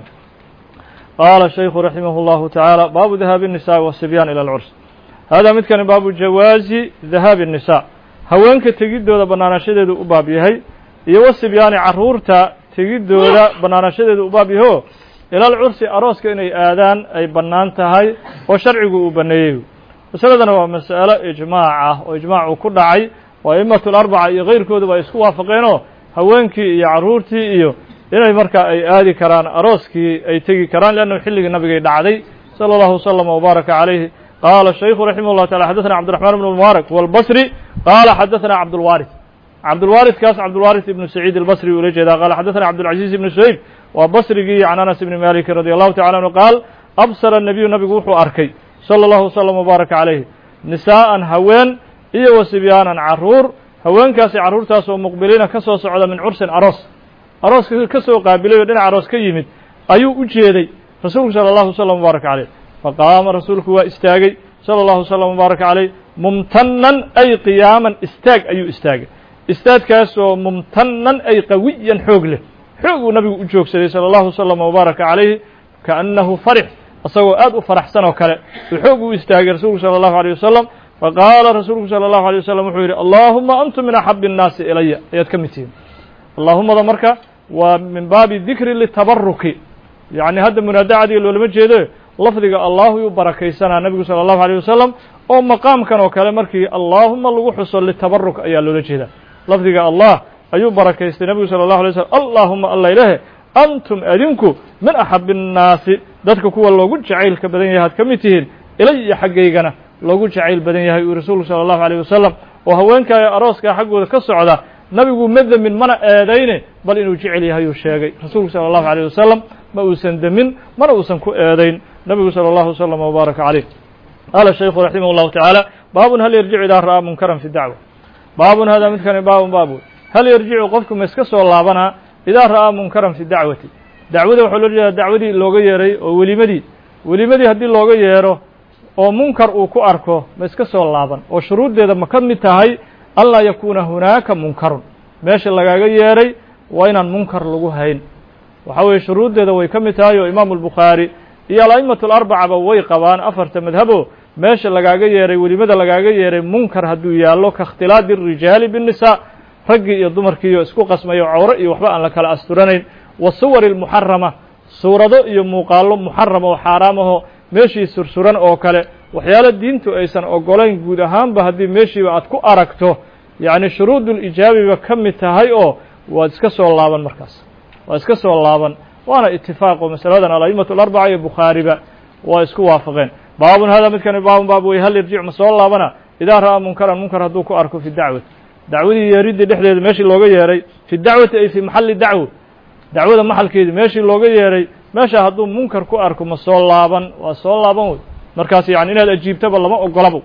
qaala shaykhu raximah اllahu tacaala baabu dahaabi الnisaءi wالsibyaan ilى اlcurs hada midkani baabu jawaazi dahaabi الnisaa haweenka tegiddooda bannaanashadeedu u baab yahay iyo wasibyaani carruurta tegiddooda bannaanashadeedu u baab yaho ilal cursi arooska inay aadaan ay bannaan tahay oo sharcigu uu banneeyey masaladana waa mas'alo ijmaac ah oo ijmaacu ku dhacay oo a'immatu larbaca iyo kayrkooduba ay isku waafaqeenoo haweenkii iyo carruurtii iyo inay markaa ay aadi karaan arooskii ay tegi karaan leannahu xilligii nabigay dhacday sala allahu wasalama wbaaraka calayhi qaala shaykhu raximah llah tacala xadaثna cabdiraxmaan bn mubaarak walbasri qaala xadaثna cabdulwaris cabdulwaris kaas cabdulwaris ibnu saciid albasri ula jeedaa qaala xadaثna cabdulcaziiz ibnu suhayb waa basrigii can anas ibni maliki radi allahu tacala anhu qaal absara nabiyu nabigu wuxuu arkay sala allahu wasalam wbaaraka calayhi nisaa'an haween iyo wa sibyaanan carruur haweenkaasi carruurtaas oo muqbiliina ka soo socda min cursin aroos arooska ka soo qaabilay oo dhinac aroos ka yimid ayuu u jeeday rasuulku sala allahu wasalam wbaaraka caleyh faqaama rasuulku waa istaagay sala allahu wasalam wbaaraka caleyh mumtanan ay qiyaaman istaag ayuu istaagay istaadkaasoo mumtanan ay qawiyan xoog leh xoog uu nabigu u joogsaday salى اllahu wslama wbaaraka calayhi kaannahu farix isagoo aad u faraxsan oo kale uu xoog u istaagay rasuulku salى اllahu alيه wasalam faqaala rasuulku salى اllahu alيه wasalam wuxuu yidhi allahuma antum min axabi الnaasi ilaya ayaad ka mid tihiin allahumada marka waa min baabi dikri litabaruki yacni hadda munaadacadiga loolama jeedo lafdiga allahu yuu barakaysanaa nebigu salى اllahu alيه wasalam oo maqaamkan oo kale markii allaahuma lagu xuso litabaruk ayaa loola jeedaa lafdiga allah ayuu barakaystay nebigu salى اllahu alay slm allahuma alla ilahe antum adinku min axabi الnaasi dadka kuwa loogu jacaylka badan yahay had ka mid tihiin ilaya xaggaygana loogu jacayl badan yahay uu rasuulku salى اllahu alيyه wasalam oo haweenkaayo arooskaa xaggooda ka socda nabigu ma demin mana eedayne bal inuu jecel yahay uu sheegay rasuulku salى اllahu alيyه wasalam ma uusan demin mana uusan ku eedayn nabigu salى اllahu wslm wbaaraka caleyh qaala shaykhu raximah اllahu tacaala baabun hal yarjicu idaa ra'aa munkaran fi dacwa baabun hada midkani baabun baabu hal yarjicu qofku ma iska soo laabanaa idaa ra'aa munkaran fi dacwati dacwada waxaa loo jeedaa dacwadii looga yeeray oo welimadii welimadii haddii looga yeero oo munkar uu ku arko ma iska soo laaban oo shuruuddeeda ma ka mid tahay anlaa yakuuna hunaaka munkarun meesha lagaaga yeeray waa inaan munkar lagu hayn waxaa weeye shuruuddeeda way ka mid tahay oo imaamu albukhaari iyo ala'imatu alarbacaba way qabaan afarta madhabo meesha lagaaga yeeray welimada lagaaga yeeray munkar hadduu yaallo ka ikhtilaadi الrijaali bالnisaa raggii iyo dumarkiiyo isku qasmayo cawro iyo waxba aan la kala asturanayn wa suwari اlmuxarama suurado iyo muuqaallo muxarama oo xaaraam aho meeshii sursuran oo kale waxyaalo diintu aysan ogolayn guud ahaanba haddii meeshiiba aad ku aragto yacni shuruud ulijaabiba ka mid tahay oo waad iska soo laaban markaas waad iska soo laaban waana itifaaqo masaladan ala'imatu alarbaca iyo bukhaariba waa isku waafaqeen baabun hada midkani baabun baab wey hal irjic ma soo laabana idaa ra'aa munkaran munkar hadduu ku arko fi dacwati dacwadii yeeriddii dhexdeeda meeshii looga yeeray fi dacwati ay fi maxalli dacwo dacwada maxalkeedii meeshii looga yeeray meesha hadduu munkar ku arko ma soo laaban waa soo laaban wey markaas yani inaad ajiibtaba lama ogolabo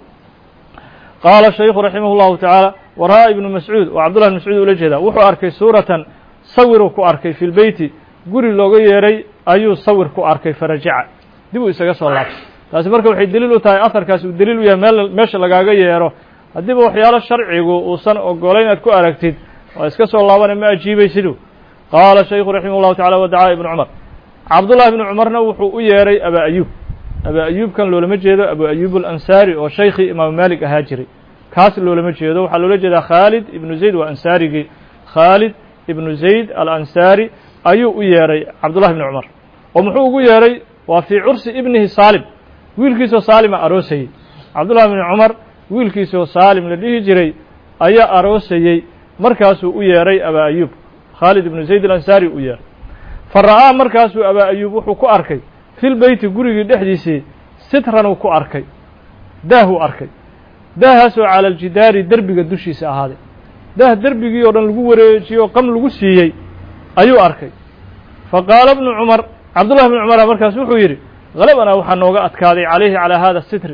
qaala shaykhu raximah اllahu tacaala wa ra'aa ibnu mascuud oo cabdullah ibn mascuud ula jeedaa wuxuu arkay suuratan sawiruu ku arkay fi lbeyti guri looga yeeray ayuu sawir ku arkay farajaca dib uu isaga soo laabtay taasi marka waxay deliil u tahay aharkaasi uu deliil u yahay meel meesha lagaaga yeero haddiiba waxyaalo sharcigu uusan ogolayn inaad ku aragtid waa iska soo laabana ma ajiibaysidu qaala shaykhu raximah اllahu tacala wadacaa ibnu cumar cabdullahi ibnu cumarna wuxuu u yeeray abaa ayuub abaa ayuubkan loolama jeedo abu ayuub alansaari oo shaykhii imaamu maalik ahaa jiray kaas loolama jeedo waxaa loola jeedaa khaalid ibnu zayd waa ansaarigii khaalid ibnu zayd alansaari ayuu u yeedhay cabdullahi bni cumar oo muxuu ugu yeedhay waa fii cursi ibnihi saalim wiilkiisoo saalima aroosayey cabdullahi bni cumar wiilkiisoo saalim la dhihi jiray ayaa aroosayey markaasuu u yeedhay abaa ayuub khaalid ibnu zayd alansaari u yeedhay fa ra'aa markaasuu abaa ayuub wuxuu ku arkay fil beyti gurigii dhexdiisii sitranuu ku arkay daahuu arkay daahaasoo cala aljidaari derbiga dushiisa ahaaday daah derbigii oo dhan lagu wareejiyey oo qam lagu siiyey ayuu arkay fa qaala bnu cumar cabdullahi bni cumara markaas wuxuu yidhi halabanaa waxaa nooga adkaaday calayhi calaa hada sitri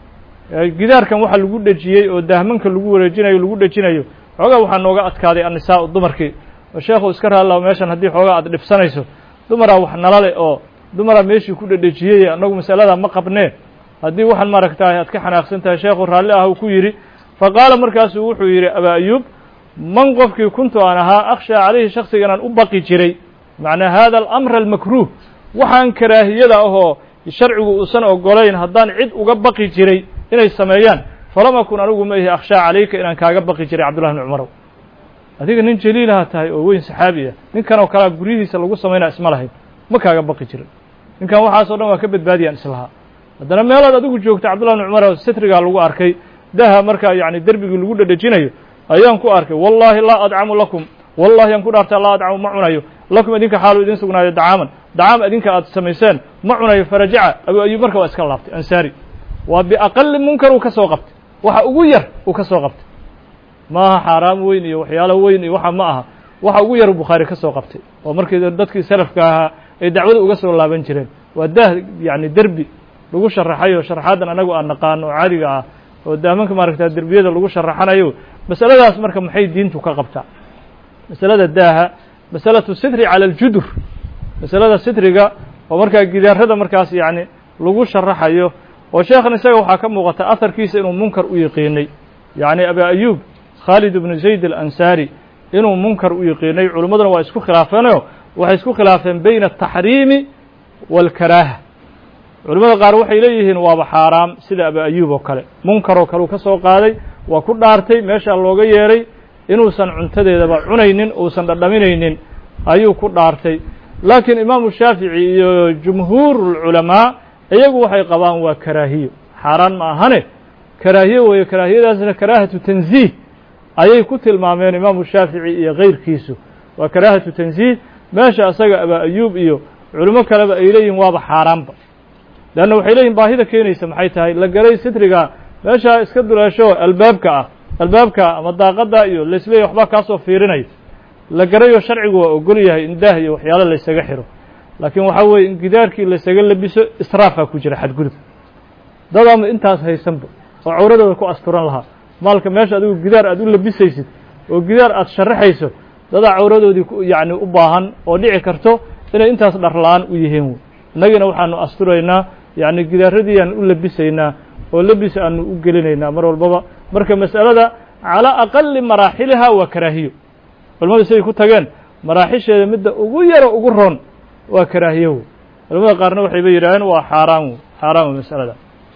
gidaarkan waxa lagu dhejiyey oo daahmanka lagu wareejinayo lagu dhejinayo xoogaa waxaa nooga adkaaday annisaau dumarkii oo sheekhu iska raallao meeshan haddii xoogaa aad dhibsanayso dumaraa wax nala leh oo dumaraa meeshii ku dhedhejiyey annagu masaladaa ma qabnee haddii waxaan maaragtahay aad ka xanaaqsan tahay sheekhu raalli ah uu ku yidhi fa qaala markaasuu wuxuu yidhi abaa ayuub man qofkii kuntu aan ahaa akhshaa calayhi shaksiga inaan u baqi jiray macnaa hada alamra almakruuh waxaan karaahiyada ahoo sharcigu uusan ogolayn haddaan cid uga baqi jiray inay sameeyaan falam akun anigu ma ihi akhshaa calayka inaan kaaga baqi jiray cabdullahi bni cumarow adiga nin jaliilaha tahay oo weyn saxaabi ah ninkan oo kalea guryihiisa lagu samaynaa isma lahayn ma kaaga baqi jirin ninkan waxaas o dhan waa ka badbaadiyaan islahaa haddana meelaad adigu joogta cabdullahi bni cumar sitrigaa lagu arkay daha markaa yacni derbigii lagu dhedhejinayo ayaan ku arkay wallaahi laa adcamu lakum wallahi aan ku dhaartaa laa adcamu ma cunayo lakum idinka xaalu idin sugnaayo dacaaman dacaam idinka aad samayseen ma cunayo farajaca abu ayuub marka waa iska laabtay ansaari waa biaqali munkar uu ka soo qabtay waxa ugu yar uu ka soo qabtay ma aha xaaraam weyn iyo waxyaalo weyn iyo waxa ma aha waxa ugu yar bukhaari ka soo qabtay oo markii dadkii salafka ahaa ay dacwada uga soo laaban jireen waa daah yacni derbi lagu sharaxayo sharaxaadan anagu aan naqaano oo caadiga ah oo daamanka maaragta derbiyada lagu sharaxanayo masaladaas marka maxay diintu ka qabtaa masalada daaha masalatu sitri cala aljudur masalada sitriga oo markaa gidaarada markaas yacni lagu sharaxayo oo sheekhan isaga waxaa ka muuqata aharkiisa inuu munkar u yiqiinay yacni abaa ayuub khaalid ibnu zayd alansaari inuu munkar u yiqiinay culimmaduna waa isku khilaafeenoo waxay isku khilaafeen bayna ataxriimi waalkaraaha culimmada qaar waxay leeyihiin waaba xaaraam sida abaa ayuub oo kale munkaroo kale uu ka soo qaaday waa ku dhaartay meeshaa looga yeedhay inuusan cuntadeedaba cunaynin uusan dhadhaminaynin ayuu ku dhaartay laakiin imaamu shaafici iyo jumhuurulculamaa iyagu waxay qabaan waa karaahiyo xaaraan ma ahane karaahiyo weeye karaahiyadaasna karaahatu tanziih ayay ku tilmaameen imaamu shaafici iyo kayrkiisu waa karaahatu tanziih meesha asaga abaa ayuub iyo culimo kaleba ay leeyihin waaba xaaraanba leanna waxay leeyihin baahida keenaysa maxay tahay la galay sitriga meeshaa iska duleesho albaabka ah albaabka ama daaqada iyo laisleeyahy waxbaa kaasoo fiirinaya la garayo sharcigu waa ogol yahay in daah iyo waxyaalo laysaga xiro laakiin waxaa weeye in gidaarkii laysaga labiso israafaa ku jira xadgudub dadaama intaas haysanba oo cawradooda ku asturan lahaa maalka meesha adigu gidaar aad u labisaysid oo gidaar aad sharaxayso dadaa cawradoodii yacni u baahan oo dhici karto inay intaas dharla-aan u yihiin wey innagiina waxaanu asturaynaa yacni gidaaradiiaan u labisaynaa oo labis aanu u gelinaynaa mar walbaba marka mas'alada calaa aqali maraaxiliha waa karaahiyo culamadu siday ku tageen maraaxisheeda midda ugu yaro ugu roon waa karaahiyo wey culamada qaarna waxayba yidhaaheen waa xaaraan wey xaaraan wey masalada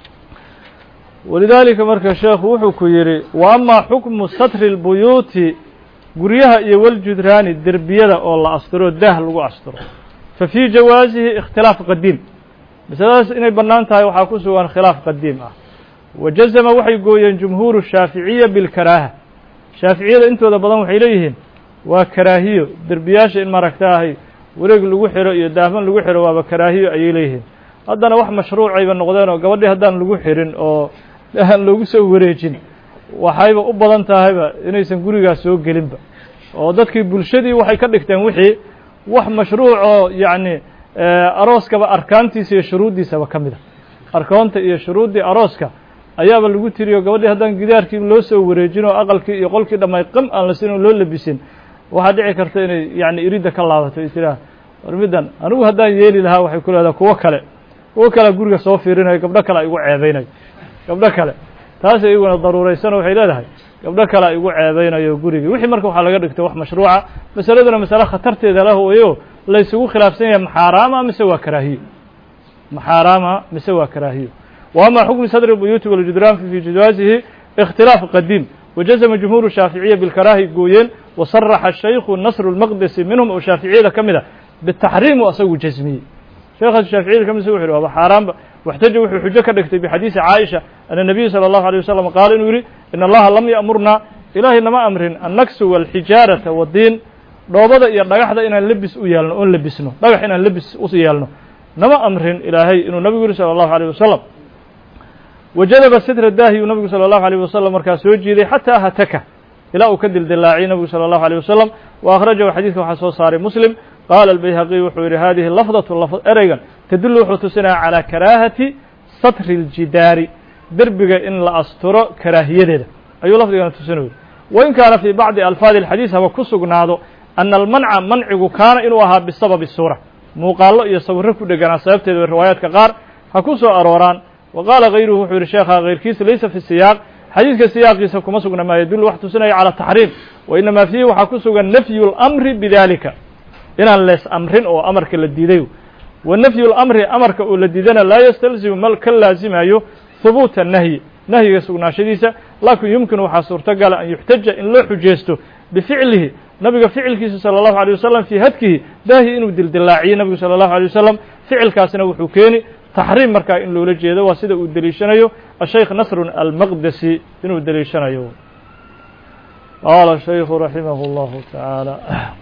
walidaalika marka sheekhu wuxuu ku yidhi wa amaa xukmu satri اlbuyuuti guryaha iyo waljudraani derbiyada oo la asturo daah lagu asturo fa fii jawaasihi ikhtilaaf qadiim masaladaas inay bannaan tahay waxaa ku sugan khilaaf qadiim ah wa jazama waxay gooyeen jumhuuru shaaficiya bilkaraaha shaaficiyada intooda badan waxay leeyihiin waa karaahiyo derbiyaasha in maaragtaahay wareeg lagu xiro iyo daahman lagu xiro waaba karaahiyo ayay leeyihiin haddana wax mashruucayba noqdeen oo gabadhii haddaan lagu xirin oo aan loogu soo wareejin waxayba u badan tahayba inaysan gurigaas soo gelinba oo dadkii bulshadii waxay ka dhigteen wixii wax mashruuc oo yacni arooskaba arkaantiisa iyo shuruuddiisaba ka mid a arkoonta iyo shuruuddii arooska ayaaba lagu tiriyo gabadhii haddaan gidaarkii loo soo wareejin oo aqalkii iyo qolkii dhammay qam aan la siin oo loo labisin waxaa dhici karta inay yacni iridda ka laabato ay tiraa war middan anigu haddaan yeeli lahaa waxay ku leedaha kuwo kale kuwo kalea guriga soo fiirinayo gabdho kale a igu ceebeynayo gabdho kale taas iyaguna daruuraysan waxay leedahay gabdho kale a igu ceebeynayo gurigii wixii marka waxaa laga dhigtay wax mashruuca masaladuna masale khatarteeda lah weyo laysugu khilaafsan yahay maxaaraama mise waa karaahiyo maxaaraama mise waa karaahiyo wa ama xukmi sadri buyuuti waljudraan fi jawaasihi ikhtilaaf qadiim wajazama jumhuuru shaaficiya bilkaraahi gooyeen wasaraxa shaykhu nasru lmaqdisi minhum oo shaaficiyada ka mid a bitaxriimu asagu jasmiyey sheekhaas shaaficiyada ka mid wuxu yhi waaba xaaraanba waxtaja wuxuu xujo ka dhigtay bixadiisi caaisha ana nabiya sala allahu alay wasalam qaala inuu yidhi in allaha lam ya'murnaa ilaahay nama amrin annaksu walxijaarata wadiin dhoobada iyo dhagaxda inaan lebis u yeelno oon lebisno dhagax inaan lebis u yeelno nama amrin ilaahay inuu nabigu yihi salى allahu alيyh wasalam wajadaba sitra daahiyuu nabigu salى allahu alيyh wasalam markaa soo jiiday xataa hataka ilaa uu ka dildilaaciyey nabigu salى allahu alيyh wasalam wa akhrajahu xadiidka waxaa soo saaray muslim qaala albayhaqiy wuxuu yihi hadihi lafdatu ereygan tadulu wuxuu tusinaya calى karaahati satri اljidaari derbiga in la asturo karaahiyadeeda ayuu lafdigana tusinaya wain kaana fii bacdi alfaadi اlxadiis haba ku sugnaado ana almanca mancigu kaana inuu ahaa bisababi suura muuqaallo iyo sawirro ku dheganaa sababteeda way riwaayaadka qaar ha ku soo arooraan wa qaala hayruhu wuxuu yihi sheekha kayrkiisa laysa fi siyaaq xadiidka siyaaqiisa kuma sugna maa yadullu wax tusinaya calى taxriim wa inamaa fiihi waxaa ku sugan nafyu اlamri bidalika inaan lees amrin oo amarka la diiday wa nafyu اlamri amarka oo la diidana laa yastalzimu mal ka laazimayo hubuuta nahyi nahyiga sugnaashadiisa laakin yumkinu waxaa suurtogala an yuxtaja in loo xujeysto bificlihi nabiga ficilkiisa salى الlahu عalيه wasalam fii hadkihi daahi inuu dildilaaciye nabigu salى الlahu عalيه wasalam ficilkaasna wuxuu keeni taxriim markaa in loola jeedo waa sida uu deliishanayo ashaykh nasrun almaqdesi inuu deliishanayo qaala shaykhu raximah اllahu taعaalى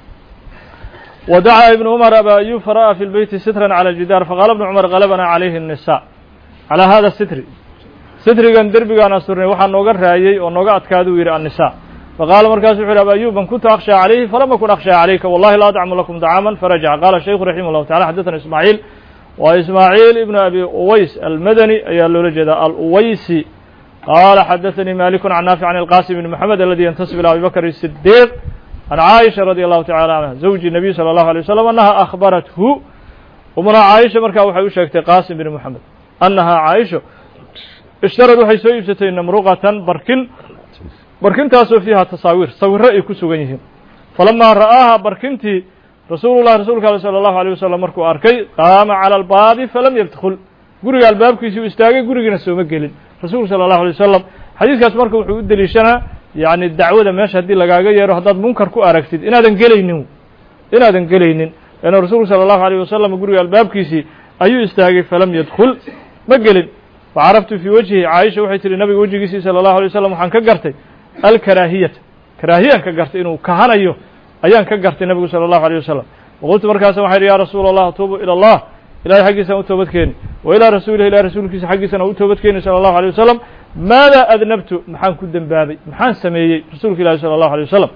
ودعا ابن عمر أبا أيوب فرأى في البيت سترا على الجدار فقال ابن عمر غلبنا عليه النساء على هذا الستر سترigan derbigaan asturnay waxaa nooga raayey oo nooga adkaaduu yidhi النساء فقال markaasu وxu yhi أبا أيوب من كنت أخشى عليه فلم أكن أخشى عليك والله لا أطعم لكم طعاما فرجع قال الشhيخ رحمه الله تعالى حدثنا إسماعيل wa إسماعيل ابن أبي uways المdني ayaa loola jeeda alwaysi قال xدثني مالك عن نافع عن القاسم بن محمد الذي ينتسب إلى أبي بكر الصديق عن عائشة رضي الله تعالى عنها زوج النبي صلى الله عليه وسلم أنها أخبرته umna caaisha markaa waxay u sheegtay qaasim bin moxamed annahaa caaisha ishtarad waxay soo iibsatay namruqatan barkin barkintaasoo fiiha tasaawiir sawiro ay ku sugan yihiin falamaa ra'aaha barkintii rasuulullahi rasuulka ale sala allahu alيyh wasalam markuu arkay qaama cala albaabi falam yadkhul guriga albaabkiisii u istaagay gurigiina sooma gelin rasuulku sala allahu alay wasalam xadiiskaas marka wuxuu u deliishanaa yacni dacwada meesha haddii lagaaga yeero haddaad munkar ku aragtid inaadan gelaynin inaadan gelaynin leanna rasuulku sala allahu alayh wasalam guriga albaabkiisii ayuu istaagay falam yadkhul ma gelin facaraftu fii wajhi caaisha waxay tihi nabiga wejigiisii sala allahu alay wasalam waxaan ka gartay alkaraahiyata karaahiyaan ka gartay inuu kahanayo ayaan ka gartay nabigu sala allahu alيyh wasalam waqultu markaasa waxay idhi ya rasuula allah atuubu ilى allah ilahay xaggiisaan u toobad keeni wa ilaa rasuulihi ilahi rasuulkiisa xaggiisana u toobad keeni salى allahu alيyh wasalam maada adnabtu maxaan ku dembaabay maxaan sameeyey rasuulka ilahi salى allahu alيyh wasalam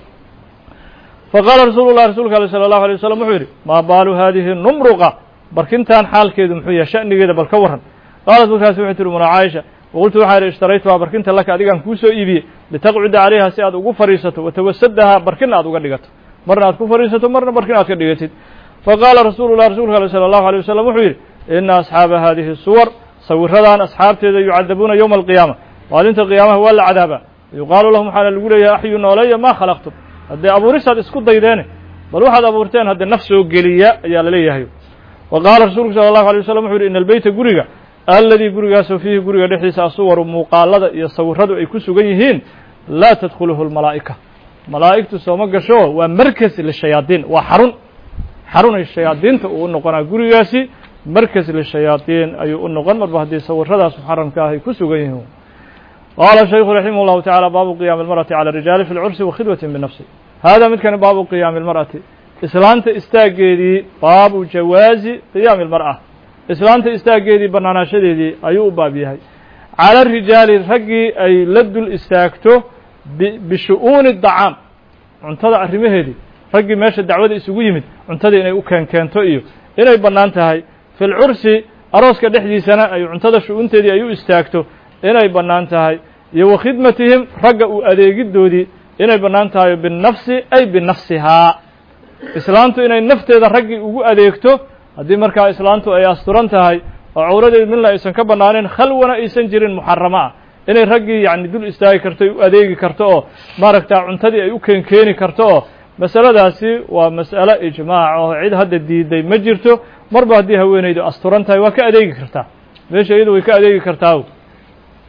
faqaala rasuulu lah rasuulka ale salى allahu alيyh wasalam wuxuu yidhi maa baalu hadihi numruqa barkintan xaalkeedu muxuu yahay sha'nigeeda bal ka warran qaalat markaasi waxay tihi muna caaisha waqultu waxaa idhi ishtaraytuhaa barkinta laka adigaan kuu soo iibiyey litaqcuda calayha si aad ugu fadhiisato watawasadahaa barkin aad uga dhigato marna aad ku fadhiisato marna barkin aad ka dhigatid faqaala rasuulu lah rasuulka ale salى allahu alيyh wasalam wuxuu yidhi ina asxaaba hadihi suwar sawiradan asxaabteeda yucadabuuna yowma alqiyaama maalinta qiyaamaha waa la cadaabaa yuqaalu lahum waxaana lagu leeyahay axyu nooleeya maa khalaqtum haddee abuuristaad isku daydeene bal waxaad abuurteen haddee naf soo geliya ayaa la leeyahay wa qaala rasuulku sala allahu alay wasalam wuxu yidhi ina albeyta guriga alladii gurigaasoo fiihi guriga dhexdiisa asuwaru muuqaalada iyo sawiradu ay ku sugan yihiin laa tadkhuluhu lmalaa'ika malaa'igtu sooma gasho waa markas lishayaadiin waa xarun xarunay shayaadiinta uu u noqonaa gurigaasi markas lishayaadiin ayuu u noqon marba haddii sawiradaas muxaramka ah ay ku sugan yihiin qaala shaykhu raximah اllahu tacala baabu qiyaami اlmarأati calى rijaali fi lcursi wakhidwati binafsi hada midkani baabu qiyaami اlmarأati islaanta istaaggeedii baabu jawaazi qiyaami اlmarأة islaanta istaaggeedii bannaanaashadeedii ayuu u baab yahay cala rijaali raggii ay la dul istaagto bishu'uuni dacaam cuntada arrimaheedii raggii meesha dacwada isugu yimid cuntada inay u keenkeento iyo inay bannaan tahay fi lcursi arooska dhexdiisana ay cuntada shu-uunteedii ay u istaagto inay bannaan tahay iyo wa khidmatihim ragga u adeegiddoodii inay bannaan tahay binafsi ay binafsihaa islaantu inay nafteeda raggii ugu adeegto haddii markaa islaantu ay asturan tahay oo cawradeed midna aysan ka bannaanayn khalwana aysan jirin muxaramo ah inay raggii yacni dul istaagi karto u adeegi karto oo maaragta cuntadii ay u keenkeeni karto oo masaladaasi waa mas'alo ijmaac oo cid hadda diiday ma jirto marba haddii haweenaydu asturan tahay waa ka adeegi kartaa meesha iyadu way ka adeegi kartaa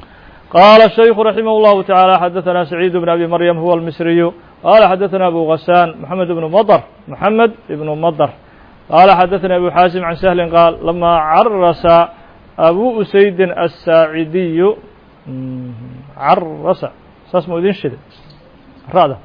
قال الشيخ رحمه الله تعالى حدثنا سعيد بن أبي مريم هو المصري قال حدثنا أبو غسان محمد بن مضر محمد بن مضر قال حدثنا أبو حازم عن سهل قال لما عرس أبو أسيد الساعدي عرس اسمه ذين شدة رادة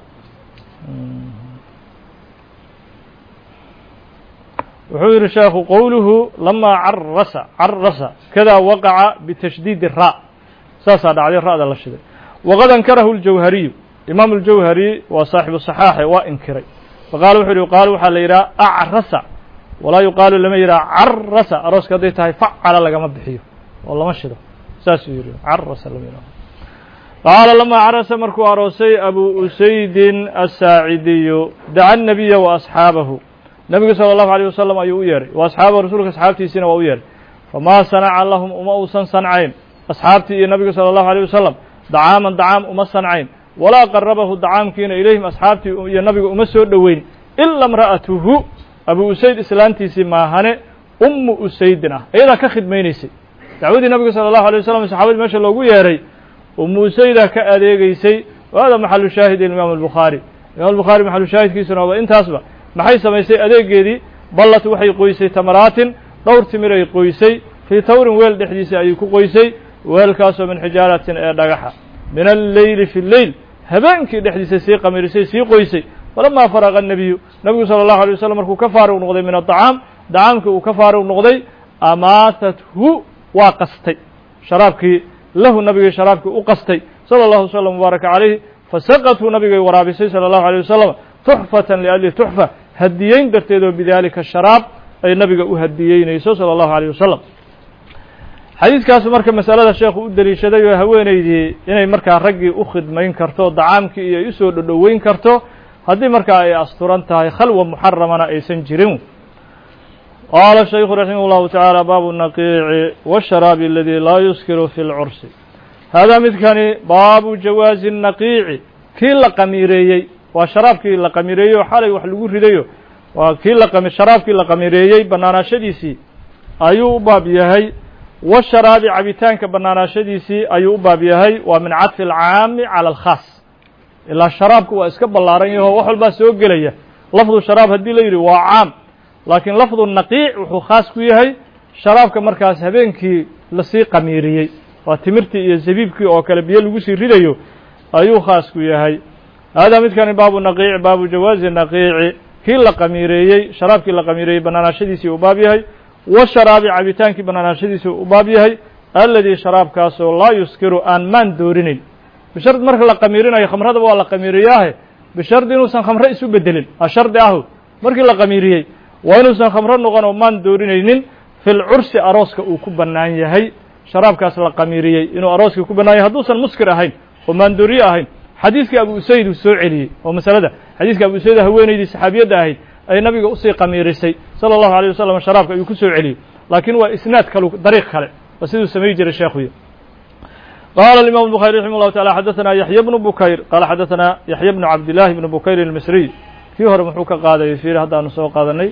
وحير الشيخ قوله لما عرس عرس كذا وقع بتشديد الراء ساسا دعدي الراء الله شدة وقد انكره الجوهري إمام الجوهري وصاحب الصحاح وانكري فقال وحير يقال وحال يرى أعرس ولا يقال لما يرى عرس أروس كديتها فعل لك مبحيه والله ما شده ساس يرى عرس لما يرى قال لما عرس مركو أروسي أبو أسيد الساعدي دعا النبي وأصحابه نبي صلى الله عليه وسلم أيو يري وأصحاب رسولك أصحابتي سنة ويري فما صنع لهم أما أوسن صنعين أصحابتي النبي صلى الله عليه وسلم دعاما دعام أما صنعين ولا قربه دعام كين إليهم أصحابتي يا نبي أما سور دوين إلا امرأته أبو أسيد إسلانتي سماهنة أم أسيدنا إذا كخد مينيسي دعودي النبي صلى الله عليه وسلم صحابي ما شاء الله يري أم أسيدة كأديغيسي وهذا محل شاهد الإمام البخاري الإمام البخاري محل شاهد كيسنا وإنت أصبح maxay samaysay adeegeedii ballat waxay qoysay tamaraatin dhowr timiray qoysay fii tawrin weel dhexdiisa ayay ku qoysay weelkaasoo min xijaaratin ee dhagaxa min alleyli fi lleyl habeenkii dhexdiisa sii qamirisay sii qoysay falamaa faraqa الnabiyu nabigu salى الlahu alيه waslm markuu ka faarig noqday min aطacaam dacaamkii uu ka faarig noqday amaatathu waa qastay sharaabkii lahu nabigay sharaabkii u qastay salى اllahu wslm mubaaraka calayhi fasaqatuu nabigay waraabisay salى الlahu alيه wasalam tuxfatan liajli tuxfa hadiyeyn darteed oo bidaalika sharaab ay nabiga u hadiyeynayso salى اllahu alيyه wasalam xadiidkaasu marka masalada sheekhu u deliishaday oo haweeneydii inay markaa raggii u khidmayn karto dacaamkii iyo ay usoo dhodhoweyn karto haddii markaa ay asturan tahay khalwa muxaramana aysan jirin qaala shaykhu raximah اllahu taعaalى baabu naqiici wالsharaabi aladi laa yuskiru fi اlcursi haadaa midkani baabu jawaazi الnaqiici kii la qamiireeyey waa sharaabkii la qamiireeyey oo xalay wax lagu ridayo waa kii la sharaabkii la qamiireeyey bannaanaashadiisii ayuu u baab yahay washaraabi cabitaanka bannaanaashadiisii ayuu u baab yahay waa min cadfi alcaami cala alkhaas ilaa sharaabku waa iska ballaaran yaho wax walbaa soo gelaya lafdu sharaab haddii la yidhi waa caam laakiin lafdu naqiic wuxuu khaas ku yahay sharaabka markaas habeenkii lasii qamiiriyey waa timirtii iyo zabiibkii oo kale biyo lagu sii ridayo ayuu khaas ku yahay haadaa midkani baabu naqiici baabu jawaazi naqiici kii la qamiireeyey sharaabkii la qamiireeyey bannaanaashadiisii u baab yahay washaraabi cabitaankii bannaanaashadiisii u baab yahay alladii sharaabkaasoo laa yuskiru aan maan doorinayn bishardi marka la qamiirinayo khamradaba waa la qamiiriyaahe bishardi inuusan khamro isu bedelin a shardi ahu markii la qamiiriyey waa inuusan khamro noqon oo maan doorinaynin fil cursi arooska uu ku bannaan yahay sharaabkaas la qamiiriyey inuu arooskii ku bannaan yahay hadduusan muskir ahayn oo maandooriye ahayn xadiiskii abu usayd uu soo celiyey oo masalada xadiiska abu usayd haweeneydii saxaabiyadda ahayd ay nabiga usii qamiirisay sala allahu alيyه wasalam sharaabka ayuu ku soo celiyey laakiin waa isnaad kalu dariiq kale waa siduu samay jiray sheekhuyo qala الimam الbخarي raximه الlahu taعala xadaثana yaحya bnu bukayr qala xadaثana yaحya bnu cabdillahi bnu bukayr الmisriy kii hore muxuu ka qaadayay fiir haddaanu soo qaadanay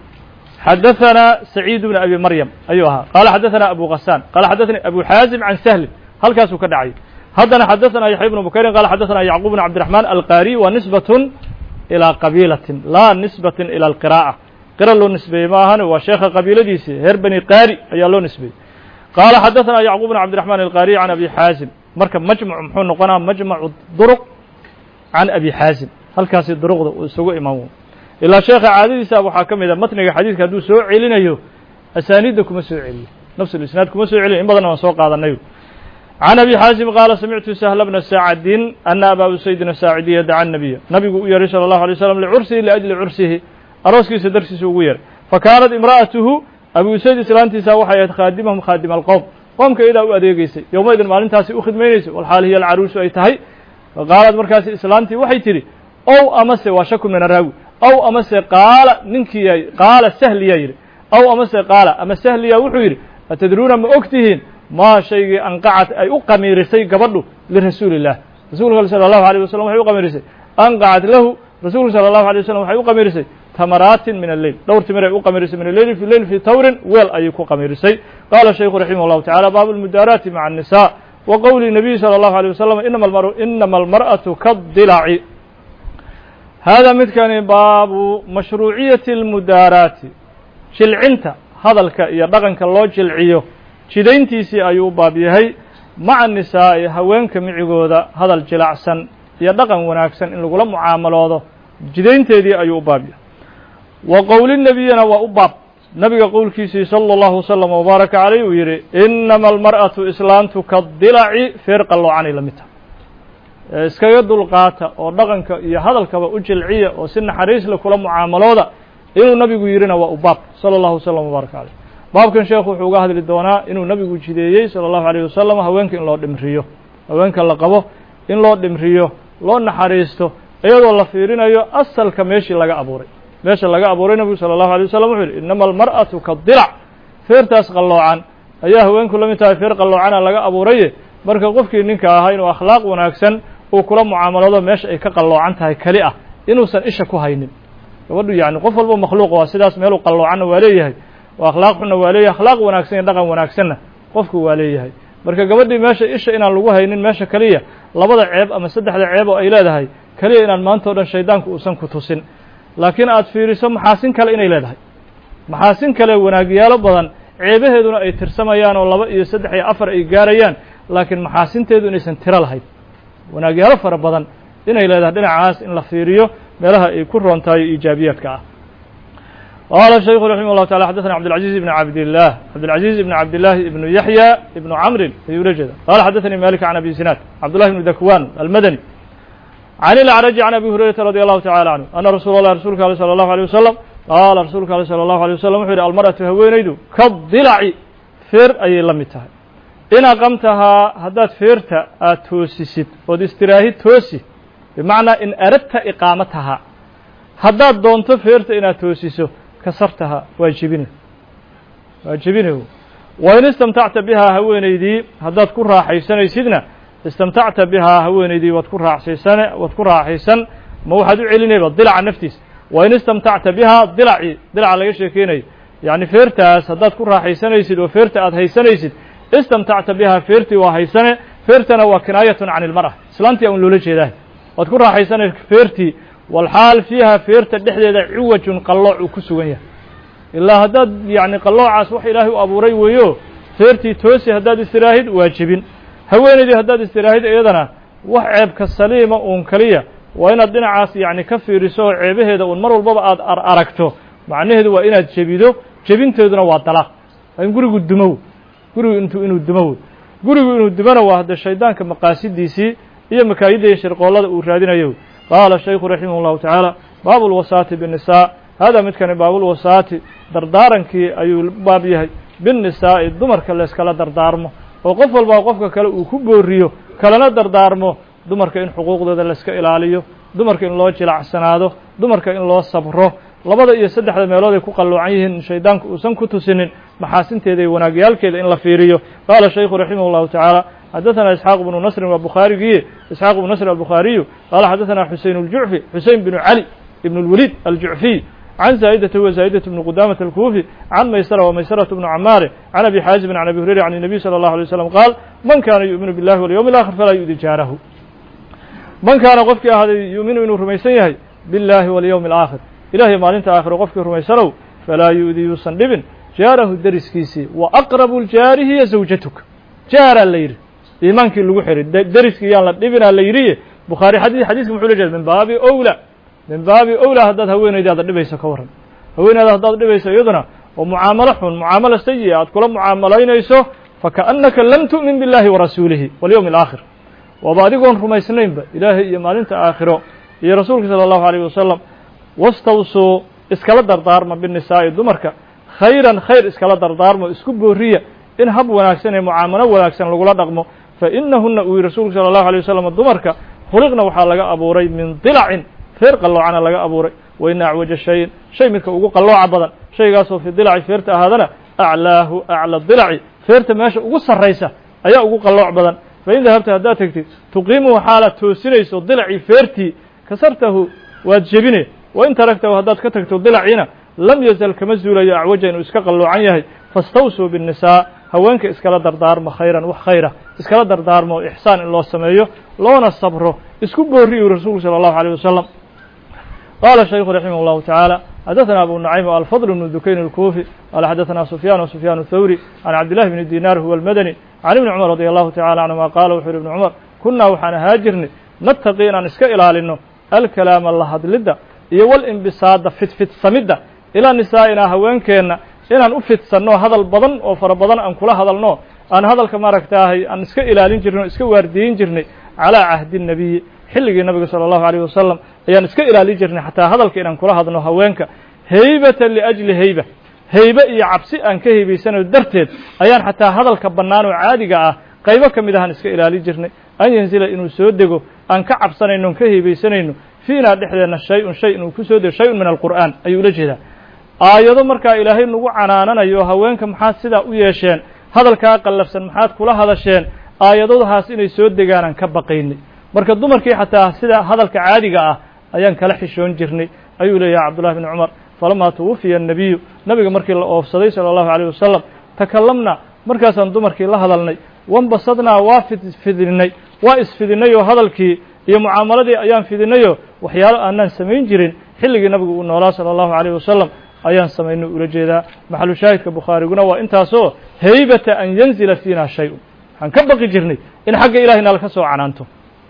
xadaثana saciid bn abi maryam ayuu ahaa qala xadaثana abu غassan qala xadaثani abu xaazim can sahlin halkaasuu ka dhacay haddana xadaثana yaxya bnu bukayrin qala xadaثana yacquub bn cabdiرaحman alqari wa nisbaة ilى qabiilatin laa nisbatin ilى alqiraa'a qira loo nisbeeyey ma ahan waa sheekha qabiiladiisi reer bani qaari ayaa loo nisbeeyey qaala xadaثana yacquub bn cabdiرaحman alqaariي can abi xaazim marka majmuc muxuu noqonaa majmacu duruq can abi xaazim halkaasi duruqda uu isugu imaan ilaa sheekha caadadiisa waxaa ka mid a matniga xadiidka hadduu soo celinayo asaaniidda kuma soo celiyo nafs isnaad kuma soo celiyo in badanna waan soo qaadanay can abi xaasim qaala samictu sahla bna saacadin ana aba usaydin asaacidiya daca nabiya nabigu u yeeray salى اllahu alay slam licursihi liajli cursihi arooskiisa darsiisa ugu yeeray fakaanat imra'atuhu abu usayd islaantiisa waxay ahayd khaadimahum khaadima alqowm qoomka iyadaa u adeegeysay yowmaydin maalintaasi u khidmaynaysay walxaal hiya alcaruusu ay tahay faqaalad markaasi islaantii waxay tidhi ow amase waa shaku min araawi ow amase qaala ninkiiya qaala sahliyaa yidhi ow amase qaala ama sahliya wuxuu yidhi atadruuna ma og tihiin maa shaygii anqacat ay u qamiirisay gabadhu lirasuuli illah rasuulka salى اllahu alيه wasalam waxay u qamiirisay anqacat lahu rasuulka salى اllahu alيه wasalam waxay u qamiirisay tamaraatin min alleyl dhowr timir ay u qamiirisay min alleyli fi leyl fi tawrin weel ayay ku qamiirisay qaala shaykhu raximah اllahu tacala baabu lmudaaraati maca الnisa wa qowli nabiyi salى اllahu alيه wasalam inama almar'atu kadilaci hada midkani baabu mashruuciyati اlmudaaraati jilcinta hadalka iyo dhaqanka loo jilciyo jidayntiisii ayuu u baab yahay maca nisaa'i haweenka micigooda hadal jilacsan iyo dhaqan wanaagsan in lagula mucaamaloodo jidaynteedii ayuu u baab yahay wa qowli nebiyina waa u baab nabiga qowlkiisii salى اllahu wslm wbaaraka calayh uu yidhi inama almar'atu islaantu kadilaci feer qalloocanay la mid tahay iskaga dulqaata oo dhaqanka iyo hadalkaba u jilciya oo si naxariisle kula mucaamalooda inuu nabigu yidhina waa u baab salى اllahu wslm wbaaraka calayh baabkan sheekhu wuxuu uga hadli doonaa inuu nabigu jideeyey salى اllahu عalيه wasalam haweenka in loo dhimriyo haweenka la qabo in loo dhimriyo loo naxariisto iyadoo la fiirinayo asalka meeshii laga abuuray meesha laga abuuray nabigu salى الlahu alيه wasalam wuxuu yihi inama almar'atu kadilac feertaas qalloocan ayaa haweenku la mid tahay feer qalloocana laga abuuraye marka qofkii ninka ahaa inuu akhlaaq wanaagsan uu kula mucaamalado meesha ay ka qalloocan tahay keli ah inuusan isha ku haynin gabadhu yani qof walba makhluuq waa sidaas meeluu qalloocanna waa leeyahay oo akhlaaq xunna waa leeyahay akhlaaq wanaagsan iyo dhaqan wanaagsanna qofku waa leeyahay marka gabadhii meesha isha inaan lagu haynin meesha keliya labada ceeb ama saddexda ceeb oo ay leedahay keliya inaan maanta o dhan shaydaanku uusan ku tusin laakiin aad fiiriso maxaasin kale inay leedahay maxaasin kale wanaagyaalo badan ceebaheeduna ay tirsamayaan oo laba iyo saddex iyo afar ay gaarayaan laakiin maxaasinteedu inaysan tiro lahayn wanaagyaalo fara badan inay leedahay dhinacaas in la fiiriyo meelaha ay ku roon tahay iijaabiyaadka ah qala shayku raximah llahu taala xaddaثna cabdالcaزiز ibn cabdillah cabdالcaزiز ibn cabdillaahi ibnu yaxya ibnu camrin ayuu la jeeda qala xadaثanii malik can abi sinaad cabdullahi ibnu dakwan almadani can ilacraji can abi hurayrata radi allahu tacala canhu ana rasuula allah rasuulka ale salى allahu alيه wasalam qaala rasuulka ale salى allahu alيه wasalam wuxu yidhi almar'atu haweenaydu kadilaci feer ayay la mid tahay in aqamtahaa haddaad feerta aad toosisid ood istiraahid toosi bimacnaa in aradta iqaamatahaa haddaad doonto feerta inaad toosiso kasartaha waa jebine waa jebine wa in istamtacta bihaa haweenaydii haddaad ku raaxaysanaysidna istamtacta bihaa haweenaydii waad ku raaxsaysane waad ku raaxaysan ma waxaad u celinayba dilaca naftiisa wa in istamtacta bihaa dilacii dilaca laga sheekeynayo yacni feertaas haddaad ku raaxaysanaysid oo feerta aad haysanaysid istamtacta bihaa feertii waa haysane feertana waa kinaayatun can ilmar'a islaantii aan loola jeedaah waad ku raaxaysanay feertii walxaal fiiha feerta dhexdeeda ciwajun qallooc uu ku sugan yahay ilaa haddaad yacni qalloocaas wax ilaahay u abuuray weeyo feertii toosi haddaad istiraahid waa jebin haweenaydii haddaad istiraahid iyadana wax ceebka saliima uun keliya waa inaad dhinacaas yacni ka fiiriso oo ceebaheeda uun mar walbaba aad ar aragto macnaheedu waa inaad jebido jebinteeduna waa dalaaq in gurigu dumow gurigu intuu inuu dumow gurigu inuu dumona waa hadde shaydaanka maqaasidiisii iyo makaayidda iyo shirqoollada uu raadinayo qaala shaykhu raximah اllahu tacaala baabu lwasaati biالnisaa hada midkani baabulwasaati dardaarankii ayuu baab yahay biالnisaa'i dumarka layskala dardaarmo oo qof walbaa qofka kale uu ku booriyo kalena dardaarmo dumarka in xuquuqdooda layska ilaaliyo dumarka in loo jilacsanaado dumarka in loo sabro labada iyo saddexda meelood ay ku qalloocan yihiin shaydaanku uusan ku tusinin maxaasinteeda iyo wanaagyaalkeeda in la fiiriyo qaala shaykhu raximah اllahu tacaala xadaثna isxaaq bnu nasrin waa bukhaarigiye isxaaq bnu nasr albukhariyu qaala xadaثna xusein اljucfi xusein bnu cali ibn اlwaliid aljucfiy can zaa'idata wa zaa'idatu bni qudamata alkuufi can maysara wa maysaratu bnu camaare can abi xaazibin can abi hurayra can الnabiy salى اllahu alay slam qaal man kaana yu'minu biاllahi walyowm اlآkhir falaa yu'di jaarahu man kaana qofkii ahaaday yu'minu inuu rumaysan yahay biاllahi walyowmi اlآakhir ilahiy maalinta aakhiro qofkii rumaysanow falaa yu'di yuusan dhibin jaarahu deriskiisii wa aqrabu ljaari hiya zawjatuk jaaraa la yidhi iimaankii lagu xiray deriskii yaan la dhibinaa la yidhiye bukhaari xadii xadiiska muxuu la jeeda min baabi owla min baabi owla haddaad haweenaydaada dhibayso ka warran haweenayda haddaad dhibayso iyaduna oo mucaamalo xun mucaamalo sayi'a aad kula mucaamalaynayso fakaannaka lam tu'min biاllahi warasuulihi walyowmi alaakhir waaba adigoon rumaysnaynba ilaahay iyo maalinta aakhiro iyo rasuulka sala allahu alayh wasalam wastawsuu iskala dardaarma binisaa'i dumarka khayran khayr iskala dardaarmo isku booriya in hab wanaagsan ee mucaamalo wanaagsan lagula dhaqmo fa inahuna uu yihi rasuulku sala allahu alay wasalam dumarka khuliqna waxaa laga abuuray min dilacin feer qalloocana laga abuuray wa ina acwaja shayin shay midka ugu qallooca badan shaygaasoo fi dilaci feerta ahaadana aclaahu acla dilaci feerta meesha ugu sarraysa ayaa ugu qallooc badan fain dahabta haddaad tegtid tuqiimuhu xaalaad toosinayso dilacii feertii kasartahu waad jebine wain taragtahu haddaad ka tagto dilaciina lam yazal kama zuulayo acwaja inuu iska qalloocan yahay fastawsuu biالnisaa haweenka iskala dardaarma khayran wax khayra iskala dardaarmo ixsaan in loo sameeyo loona sabro isku booriyu rasuulku salى الlahu عalيه wasalam qala shaykhu raximah الlahu taعaalى xadaثna abu nucaym alfضل بن dukayn الkufi qala xadaثna sufyan وsufyan الthawri can cabdillahi bni dinar huwa اlmadani can ibni cumar radi allahu tacala canهuma qala wuxu yhi ibn cumar kunaa waxaan ahaa jirnay nataqi inaan iska ilaalino alkalaama la hadlidda iyo walinbisaada fidfidsamidda ilaa nisaa'inaa haweenkeenna inaan u fidsanno hadal badan oo fara badan aan kula hadalno aan hadalka maaragtaahay aan iska ilaalin jirnay o iska waardiyin jirnay calaa cahdi الnabiyi xilligii nabiga salى الlahu عalيه wasalam ayaan iska ilaalin jirnay xataa hadalka inaan kula hadno haweenka heybata liأjli heyba heybe iyo cabsi aan ka heybaysanayo darteed ayaan xataa hadalka bannaan oo caadiga ah qaybo ka mid ahaan iska ilaalin jirnay an yanzila inuu soo dego aan ka cabsanayno on ka heybeysanayno fiinaa dhexdeenna shay-un shay inuu ku soo dego shay-un min alqur'aan ayuu ula jeedaa aayado markaa ilaahay nagu canaananayo haweenka maxaad sidaa u yeesheen hadalkaa qallafsan maxaad kula hadasheen aayadadahaas inay soo degaanaan ka baqaynay marka dumarkii xataa sida hadalka caadiga ah ayaan kala xishoon jirnay ayuu leeyahay cabdullahi bni cumar falamaa tuwafiya annabiyu nabiga markii la oofsaday sala allahu alayh wasalam takalamna markaasaan dumarkii la hadalnay wambasadnaa waa fidfidinay waa isfidinay oo hadalkii iyo mucaamaladii ayaan fidinayoo waxyaalo aanaan samayn jirin xilligii nabigu uu noolaa sala allahu alayh wasalam ayaan samaynay ula jeedaa maxalu shaahidka bukhaariguna waa intaasoo heybata an yanzila fiina shay-un waxaan ka baqi jirnay in xagga ilahay nala ka soo canaanto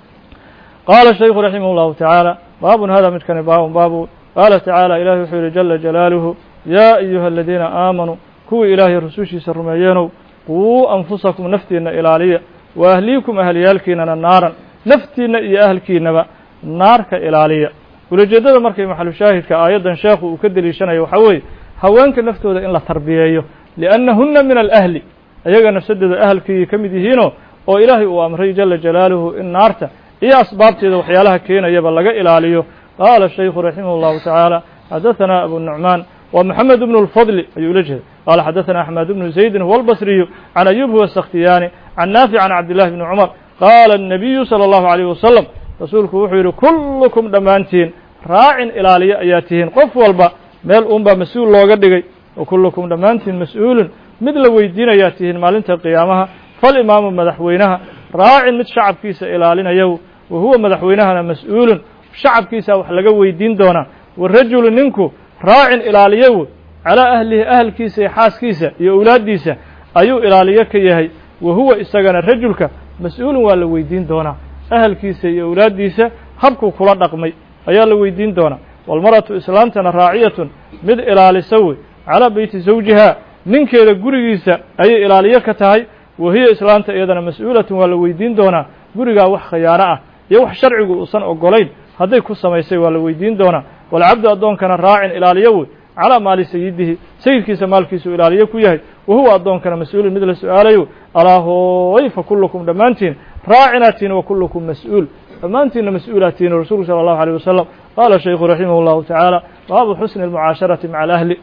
qaala shaykhu raximah اllahu tacaala baabun hada midkani baabun baabu qaala tacaala ilahi wuxuu yihi jala jalaaluhu yaa ayuha aladiina aamanuu kuwii ilaahay rusushiisa rumeeyeenow quu anfusakum naftiinna ilaaliya wa ahliikum ahalyaalkiinana naaran naftiinna iyo ahalkiinaba naarka ilaaliya ulajeeddada markay maxalu shaahidka aayaddan sheekhu uu ka deliishanayo waxaa weeye haweenka naftooda in la tarbiyeeyo liannahunna min alahli ayaga nafsadooda ahalkiiyay ka mid yihiinoo oo ilaahay uu amray jala jalaaluhu in naarta iyo asbaabteeda waxyaalaha keenayaba laga ilaaliyo qaala shaykhu raximah اllahu tacaala xadaثana abu nucmaan wa moxamed bnu اlfadli ayuu ula jeeda qaala xadaثana axmed bnu zaydin huwa albasriyu can ayub huwa sakhtiyaani can naafic can cabdillahi bni cumar qaala الnabiyu salى اllahu عalيyh wasalam rasuulku wuxuu yidhi kullukum dhammaantiin raacin ilaaliyo ayaa tihiin qof walba meel uunbaa mas-uul looga dhigay wa kullukum dhammaantiin mas-uulun mid la weydiinayaa tihiin maalinta qiyaamaha falimaamu madaxweynaha raacin mid shacabkiisa ilaalinayow wa huwa madaxweynahana mas-uulun shacabkiisa wax laga weydiin doonaa warajulu ninku raacin ilaaliyow calaa ahlihi ahalkiisa iyo xaaskiisa iyo owlaaddiisa ayuu ilaaliyo ka yahay wa huwa isagana rajulka mas-uulun waa la weydiin doonaa ahalkiisa iyo owlaaddiisa habkuu kula dhaqmay ayaa la weydiin doonaa walmaratu islaamtana raaciyatun mid ilaalisa wey calaa beyti zawjiha ninkeeda gurigiisa ayay ilaaliyo ka tahay wa hiya islaamta iyadana mas-uulatun waa la weydiin doonaa gurigaa wax khiyaano ah iyo wax sharcigu uusan ogolayn hadday ku samaysay waa la weydiin doonaa walcabdu addoonkana raacin ilaaliyo wey calaa maali sayidihi sayidkiisa maalkiisuu ilaaliyo ku yahay wa huwa addoonkana mas-uulun mid la su-aalayo alaa hooy fa kullukum dhammaantiin raacinaatiin wa kullukum mas-uul dhammaantiinna mas-uulaatiin rasuulku sala allahu alيyh wasalam qaala shaykhu raximah اllahu tacaala baabu xusni اlmucaasharati maca alahli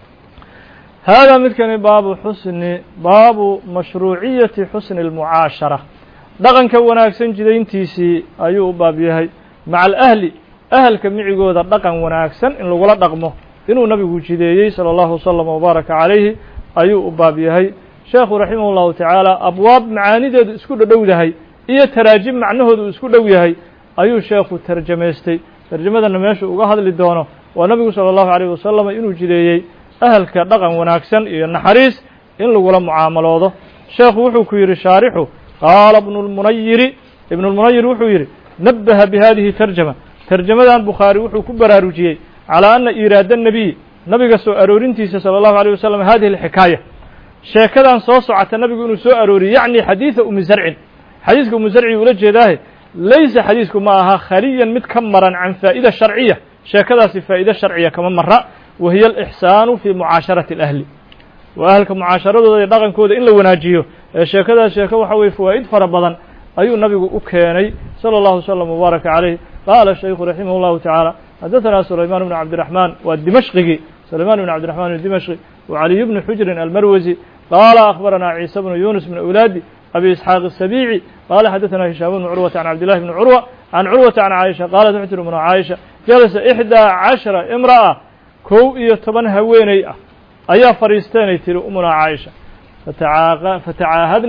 hada midkani baabu xusni baabu mashruuciyati xusni اlmucaashara dhaqanka wanaagsan jidayntiisii ayuu u baab yahay maca alahli ahalka micigooda dhaqan wanaagsan in lagula dhaqmo inuu nabigu jideeyey salى اllahu wslm wbaaraka calayhi ayuu u baab yahay sheekhu raximah اllahu tacaala abwaab macaanideedu isku dhodhowdahay iyo taraajim macnahooda uu isku dhow yahay ayuu sheekhu tarjamaystay tarjamadana meesha uga hadli doono waa nabigu salى اllahu عalيyh wasalam inuu jideeyey ahalka dhaqan wanaagsan iyo naxariis in lagula mucaamaloodo sheekhu wuxuu ku yidhi shaarixu qaala ibnu اlmunayiri ibnu اlmunayir wuxuu yidhi nabaha bihadihi tarjama tarjamadan bukhaari wuxuu ku baraarujiyey calىa ana iiraada الnabiy nabiga soo aroorintiisa salى اllahu عalيه wasalam hadihi اlxikaaya sheekadan soo socota nabigu inuu soo arooriyey yacni xadiida umi zarcin xadiiska umu zarci ula jeedaahe laysa xadiisku ma aha khaliyan mid ka maran can faa'ida sharciya sheekadaasi faa'iide sharciya kama mara wa hiya alixsaanu fii mucaasharati alahli waa ahalka mucaasharadooda iyo dhaqankooda in la wanaajiyo ee sheekadaas sheeko waxa weye fawaa'id fara badan ayuu nabigu u keenay salى اllahu wslam wbaaraka calayh qaala shaykhu raximah اllahu tacaala xadaثana sulaymaan bnu cabdiraxmaan waa dimashqigii sulaymaan bn cabdiraxmaan dimashqi wa caliy bni xujrin almarwasi qaala akhbarana ciisa bnu yunus min awlaadi أbي إسحاaq السبيعي qال xdثna هiشhام بن cروة عن عبد الله بن cروة عن cروة عن عائشة qالت وxu tiri mن عائشha جلسa إحدىa caشhرa امرأة kow iyo toban haweeney ah ayaa fadhiisteenay tiri umuna caaisha fatacaahadna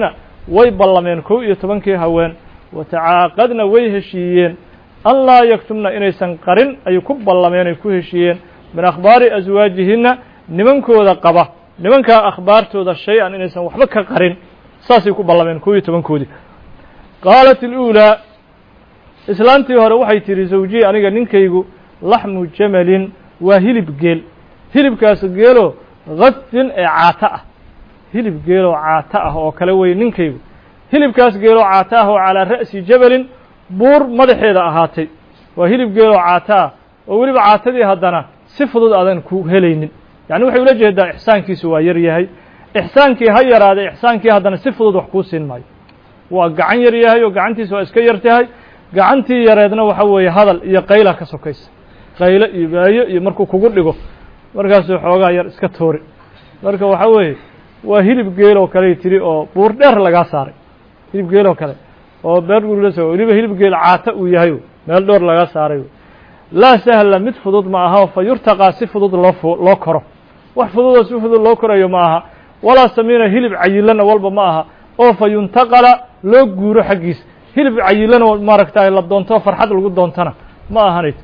way ballameen kow iyo tobankii haween watacaaqadna way heshiiyeen an laa yaktumna inaysan qarin ayay ku ballameen ay ku heshiiyeen min akhbaari aswaajihinna nimankooda qaba nimankaa akhbaartooda shay-an inaysan waxba ka qarin saasay ku ballameen kow iyo tobankoodii qaalat iluulaa islaantii hore waxay tidhi zawjiyi aniga ninkaygu laxmu jamalin waa hilib geel hilibkaas geeloo khadfin ee caato ah hilib geeloo caato ah oo kale weye ninkaygu hilibkaas geeloo caato ah oo calaa ra'si jabalin buur madaxeeda ahaatay waa hilib geeloo caato ah oo weliba caatadii haddana si fudud aadan ku helaynin yacni waxay ula jeedaa ixsaankiisu waa yar yahay ixsaankii ha yaraaday ixsaankii haddana si fudud wax kuu siin maayo waa gacan yar yahay oo gacantiisa waa iska yar tahay gacantii yareedna waxa weeye hadal iyo qayla ka sokaysa qaylo iyo baayo iyo markuu kugu dhigo markaasuu xoogaa yar iska toori marka waxa weeye waa hilib geel oo kaley tiri oo buur dheer lagaa saaray hilib geel oo kale oo beer gurilas weliba hilib geel caata uu yahay meel dhoor laga saaray laa sahla mid fudud ma aha fa yurtaqaa si fudud loo loo koro wax fududoo si fudud loo korayo ma aha walaa samiina hilib cayilana walba ma aha oo fa yuntaqala loo guuro xaggiisa hilib cayilan oo maaragtay la doonto farxad lagu doontana ma ahanayt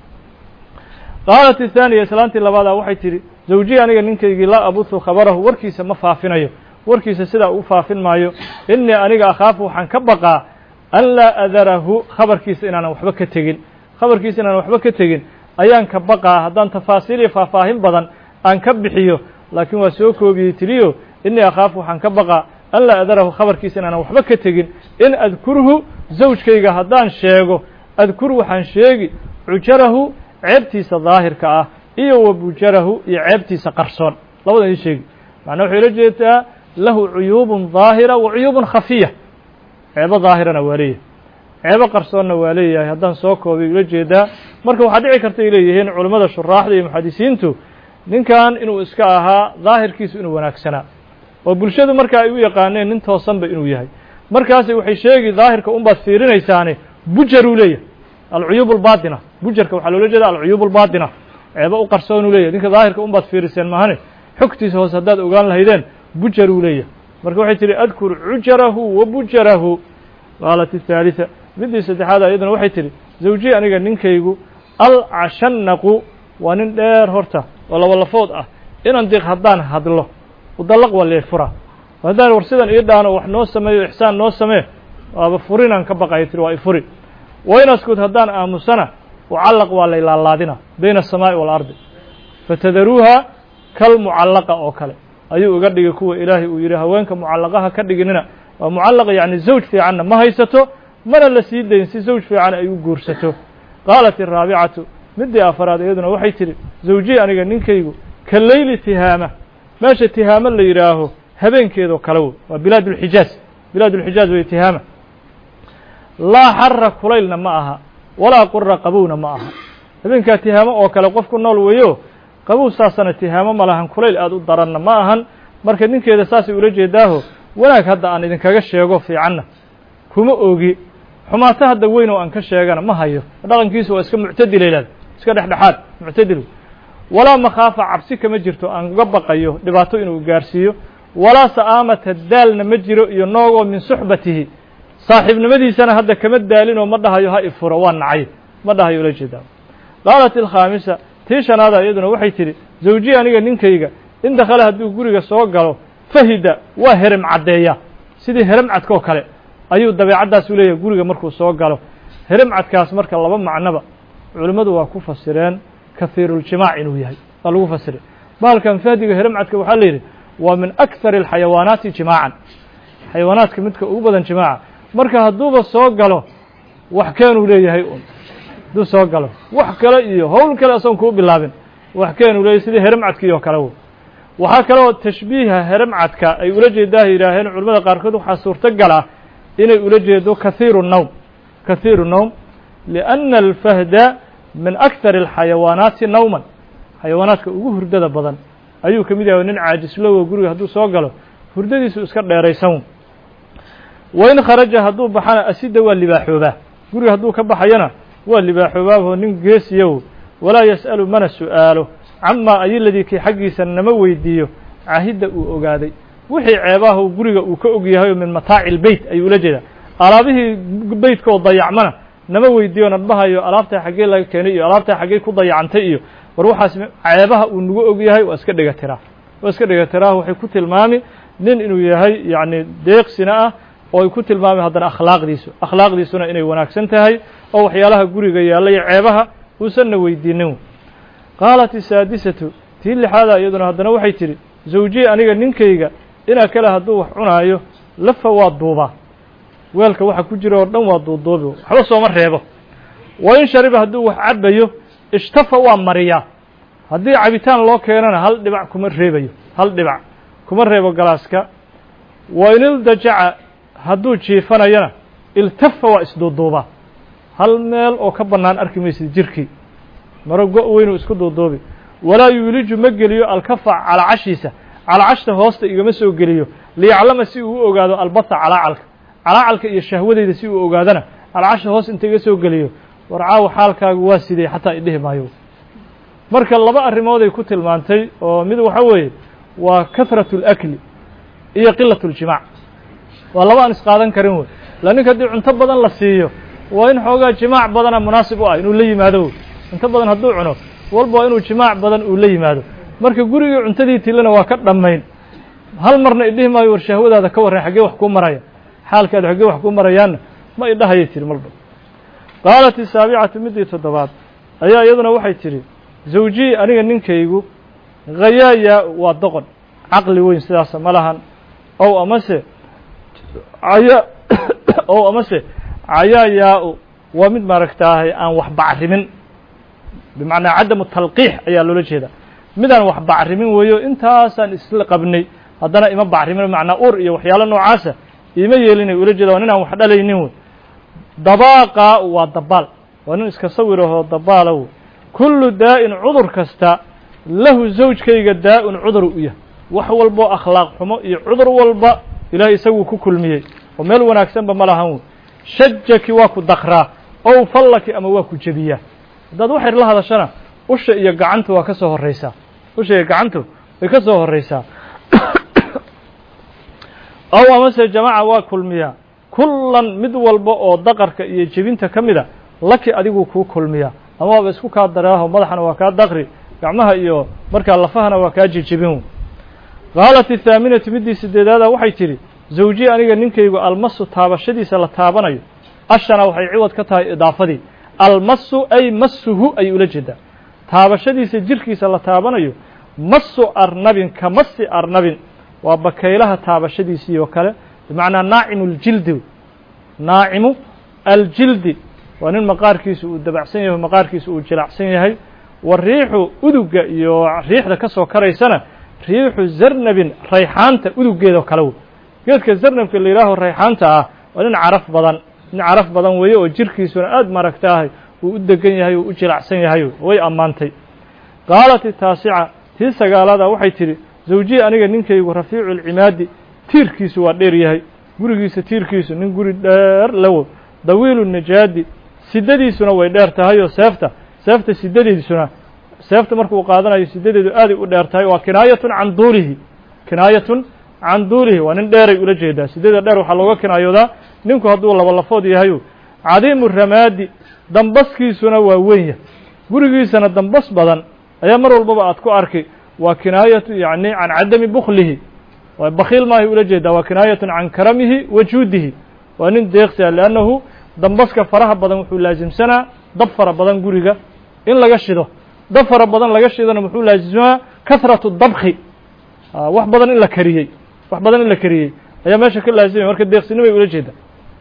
qaalat ithaaniya islaantii labaadaa waxay tidhi zawjiyi aniga ninkaygii laa abusu khabarahu warkiisa ma faafinayo warkiisa sidaa u faafin maayo innii aniga akhaafu waxaan ka baqaa an laa adarahu khabarkiisa inaanan waxba ka tegin khabarkiisa inaanan waxba ka tegin ayaan ka baqaa haddaan tafaasiil iyo faahfaahin badan aan ka bixiyo laakiin waa soo koobiyey tiriyo innii akhaafu waxaan ka baqaa an laa adarahu khabarkiisa inaanan waxba ka tegin in adkurhu zawjkayga haddaan sheego adkur waxaan sheegi cujarahu ceebtiisa daahirka ah iyo wa bujarahu iyo ceebtiisa qarsoon labadan ii sheegi macnaa waxay ula jeedaa lahu cuyuubun daahira wa cuyuubun khafiya ceebo daahirana waa leeyahay ceebo qarsoonna waa leeyahay haddaan soo koobay ula jeedaa marka waxaa dhici karta ay leeyihiin culimmada shuraaxda iyo muxadisiintu ninkan inuu iska ahaa daahirkiisu inuu wanaagsanaa oo bulshadu marka ay u yaqaaneen nin toosanba inuu yahay markaasi waxay sheegi daahirka unbaad fiirinaysaane bujaruu leeyahay alcuyuub albaatina bujarka waxaa loola jeeda alcuyuub albaatina ceebo u qarsoonuu leeyahay ninka daahirka unbaad fiiriseen mahane xogtiisa hoose haddaad ogaan lahaydeen bujaruu leeyahay marka waxay tihi adkur cujarahu wa bujarahu qaalat الثaaliثa midii saddexaad ayaduna waxay tihi zawjiyi aniga ninkaygu alcashanaqu waa nin dheer horta oo laba lafood ah inan diq haddaan hadlo udallaq waa leefura haddaan war sidan ii dhaano wax noo sameeyo ixsaan noo samee waaba furinaan ka baqaya tiri waa ifuri waynaskud haddaan aamusana ucallaq waa laylaalaadina bayna aلsamaaءi wاlardi fatadaruuha kalmucallaqa oo kale ayuu iga dhigay kuwa ilaahay uu yidhi haweenka mucallaqaha ka dhiginina waa mucallaqa yacni zawj fiicanna ma haysato mana la sii dayn si zawj fiican ay u guursato qaalat الraabicatu midii afaraad iyaduna waxay tidhi zawjiyi aniga ninkaygu ka leyli tihaama meesha tihaamo la yidhaaho habeenkeedoo kale wey waa bilaad اlxijaaz bilaad اlxijaaz wey tihaama laa xara kulaylna ma aha walaa qura qabowna ma aha habeenkaa tihaamo oo kale qof ku nool weeyo qabow saasana tihaamo ma lahan kulayl aada u daranna ma ahan marka ninkeeda saasay ula jeedaaho wanaag hadda aan idinkaga sheego fiicanna kuma ogi xumaato hadda weyn oo aan ka sheegana ma hayo dhaqankiisu waa iska muctadila ilaad iska dhexdhexaad muctadil walaa makhaafa cabsi kama jirto aan uga baqayo dhibaato inuu gaarsiiyo walaa sa'aamata daalna ma jiro iyo noogoo min suxbatihi saaxiibnimadiisana hadda kama daalinoo ma dhahayo ha ifuro waa nacay ma dhahayo ula jeedaa qaalat ilkhaamisa tii shanaada iyaduna waxay tidhi zawjiyi aniga ninkayga in dakhala hadduu guriga soo galo fahida waa herem caddeeya sidii herem cadkoo kale ayuu dabeecaddaas u leeyahay guriga markuu soo galo herem cadkaas marka laba macnoba culimmadu waa ku fasireen kahiiruljimaac inuu yahay waa lagu fasiray bahalkan fahdiga herem cadka waxaa la yidhi waa min akthar alxayawaanaati jimaacan xayawaanaadka midka ugu badan jimaaca marka hadduuba soo galo wax keenuu leeyahay un hadduu soo galo wax kale iyo howl kale asoon kuu bilaabin wax keenuu leeyahay sidii heremcadkii oo kale w waxaa kaloo tashbiiha heremcadka ay ula jeedaa yidhaaheen culamada qaarkood waxaa suurtogal ah inay ula jeedo kahiiru nowm kahiiru nowm lianna alfahda min akthar alxayawaanaati nowman xayawaanaadka ugu hurdada badan ayuu ka mid yahay nin caajislowo guriga hadduu soo galo hurdadiisu iska dheeraysan wain kharaja hadduu baxana asida waa libaaxoobaa guriga hadduu ka baxayana waa libaaxoobaaboo nin geesiyow walaa yas'alu mana su'aalo camaa ayiladii kii xaggiisa nama weydiiyo cahidda uu ogaaday wixii ceebaha guriga uu ka og yahay oo min mataaci lbeyt ayuu ula jeedaa alaabihii beytka oo dayacmana nama weydiiyo nadbahayo alaabtaa xaggee laga keenay iyo alaabtaa xaggee ku dayacantay iyo war waxaas ceebaha uu nagu og yahay waa iska dhiga tiraa waa iska dhiga tiraa waxay ku tilmaami nin inuu yahay yacni deeqsina ah oo ay ku tilmaami haddana akhlaaqdiisu akhlaaqdiisuna inay wanaagsan tahay oo waxyaalaha guriga yaalla iyo ceebaha uusanna weydiinin qaalat isaadisatu tii lixaada iyaduna haddana waxay tidhi zawjiyi aniga ninkayga inaa kale hadduu wax cunaayo lafa waa duubaa weelka waxa ku jira oo dhan waa duuduubi waxba sooma reebo wa in shariba hadduu wax cabayo ishtafa waa mariyaa haddii cabitaan loo keenana hal dhibac kuma reebayo hal dhibac kuma reebo galaaska wa in ildajaca hadduu jiifanayana iltafa waa isduuduubaa hal meel oo ka bannaan arki maysid jirkii maro go- weynuu isku duuduubi walaa yuuliju ma geliyo alkafa calacashiisa calacashta hoosta igama soo geliyo liyaclama si uu u ogaado albata calaacalka calaacalka iyo shahwadeyda si uu ogaadana calacasha hoos inta iga soo geliyo war caawa xaalkaagu waa sidey xataa idhihi maayo marka laba arrimooday ku tilmaantay oo mid waxa weeye waa kahratu اlakli iyo qilat اljimaac waa laba aan isqaadan karin wey la ninka haddii cunto badan la siiyo waa in xoogaa jimaac badana munaasib u ah inuu la yimaado wey cunto badan hadduu cuno walba waa inuu jimaac badan uu la yimaado marka gurigii cuntadii tilana waa ka dhammayn hal marna idhihi maayo war shahwadaada ka warran xaggee wax kuu maraya xaalkaada xaggee wax kuu marayaanna ma idhahayay tiri marba qaalat isaabicatu middii toddobaad ayaa iyaduna waxay tidhi zawjiyi aniga ninkaygu khayaayaa waa doqon caqli weyn sidaasa ma lahan ow amase aya ow amase cayaayaa-u waa mid maaragtaahay aan wax bacrimin bimacnaa cadamu talqiix ayaa loola jeedaa midaan wax bacrimin weeyo intaasaan isla qabnay haddana ima bacrimin macnaa ur iyo waxyaalo noocaasa ima yeelinay ula jeeda waa nin aan wax dhalaynin wey dabaaqa waa dabaal waa nin iska sawirahoo dabaala wey kullu daa'in cudur kasta lahu zawjkayga daa-un cudur u yahay wax walboo akhlaaq xumo iyo cudur walba ilaahay isaguu ku kulmiyey oo meel wanaagsanba ma lahan wey shajaki waa ku dakraa ow fallaki ama waa ku jebiyaa haddaad waxayr la hadashana usha iyo gacantu waa ka soo horraysaa usha iyo gacantu way ka soo horraysaa ow amase jamaca waa kulmiyaa kullan mid walba oo daqarka iyo jebinta ka mida laki adiguu kuu kulmiyaa ama waaba isku kaa daraaho madaxana waa kaa daqri gacmaha iyo markaa lafahana waa kaa jejebin qaalat athaaminatu middii sideedaada waxay tidhi zawjiyi aniga ninkaygu almasu taabashadiisa la taabanayo ashana waxay ciwad ka tahay idaafadii almasu ay masuhu ayay ula jeedaa taabashadiisa jirkiisa la taabanayo masu arnabin ka masi arnabin waa bakaylaha taabashadiisii oo kale bimacnaa naacimu اljildi naacimu aljildi waa nin maqaarkiisu uu dabacsan yahay maqaarkiisu uu jilacsan yahay wa riixu uduga iyo riixda ka soo karaysana riixu zarnabin rayxaanta udugeedao kale wey geedka zarnabka la yidhaaho rayxaanta ah waa nin caraf badan nin caraf badan weeye oo jirkiisuna aad maragtaahay uu u degan yahay oo u jilacsan yahay way ammaantay qaalat taasica tii sagaalaada waxay tidhi zawjiyi aniga ninkaygu rafiicu lcimaadi tiirkiisu waa dheer yahay gurigiisa tiirkiisu nin guri dheer lawo dawiilu najaadi sidadiisuna way dheer tahay oo seefta seefta sidadeedisuna seefta markuu qaadanayo sidadeedu aaday u dheer tahay waa kinaayatun can duulihi kinaayatun can duulihi waa nin dheeray ula jeedaa sidada dheer waxaa looga kinaayoodaa ninku hadduu laba lafood yahayu cadiimu ramaadi dambaskiisuna waa weyn yahay gurigiisana dambas badan ayaa mar walbaba aad ku arki waa kinaayatu yacni can cadami buklihi waa bakiil maahay ula jeedaa waa kinaayatun can karamihi wa juudihi waa nin deeqsia liannahu dambaska faraha badan wuxuu laasimsanaa dab fara badan guriga in laga shido dab fara badan laga shidona muxuu laasimsanaa kahratu dabki wax badan in la kariyey wax badan in la kariyey ayaa meesha ka laasimaya marka deeqsinimay ula jeedaa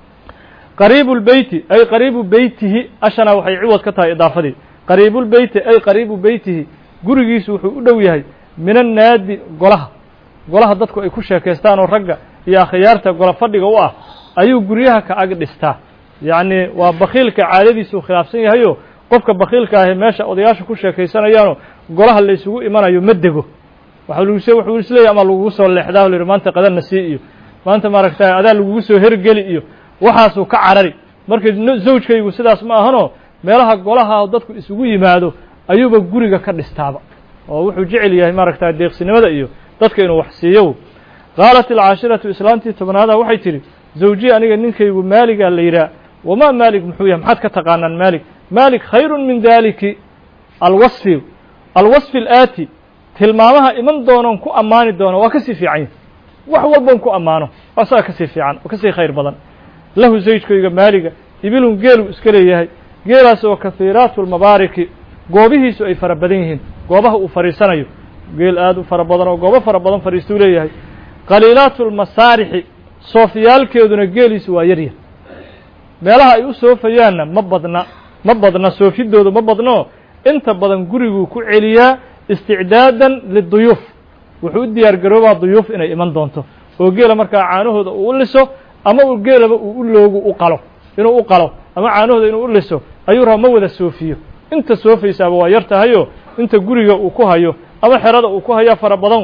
qariibu lbeyti ay qariibu beytihi ashana waxay ciwad ka tahay idaafadii qariibulbeyti ay qariibu beytihi gurigiisu wuxuu u dhow yahay min annaadi golaha golaha dadku ay ku sheekaystaan oo ragga iyo akhyaarta gola fadhiga u ah ayuu guryaha ka ag dhistaa yacni waa bakiilka caadadiisuu khilaafsan yahayo qofka bakiilka ahi meesha odayaasha ku sheekaysanayaanoo golaha la isugu imanayo ma dego waxa laguse wuxuu isleeyahy ama lagugu soo leexdaa o la yidhi maanta qadanna sii iyo maanta maaragtay adaa lagugu soo hergeli iyo waxaasuu ka carari marka zawjkaygu sidaas ma ahanoo meelaha golaha dadku isugu yimaado ayuuba guriga ka dhistaaba oo wuxuu jecel yahay maaragta deeqsinimada iyo dadka inuu wax siiyo qaalat alcaashiratu islaantii tobnaada waxay tidhi zawji aniga ninkaygu maaligaa la yidhaah wamaa maalig muxuu yahay maxaad ka taqaanaan maalig maalig khayrun min daliki alwasfi alwasfi alaati tilmaamaha iman doonoon ku ammaani doono waa ka sii fiican yahy wax walboon ku ammaano asaga ka sii fiican oo ka sii khayr badan lahu zawjkayga maaliga ibilun geeluu iska leeyahay geelaas oo kahiiraatu lmabaariki goobihiisu ay fara badan yihiin goobaha uu fadhiisanayo geel aad u fara badan oo goobo fara badan fadhiistuu leeyahay qaliilaatu lmasaarixi soofiyaalkeeduna geeliisu waa yaryar meelaha ay u soofayaanna ma badna ma badna soofidoodu ma badno inta badan guriguu ku celiyaa isticdaadan liduyuuf wuxuu u diyaar garoobaa duyuuf inay iman doonto oo geela markaa caanahooda uu u liso ama uu geelaba uu u loogu u qalo inuu u qalo ama caanahooda inuu u liso ayuu raba ma wada soofiyo inta soofaysaaba waa yar tahayo inta guriga uu ku hayo ama xerada uu ku hayaa fara badan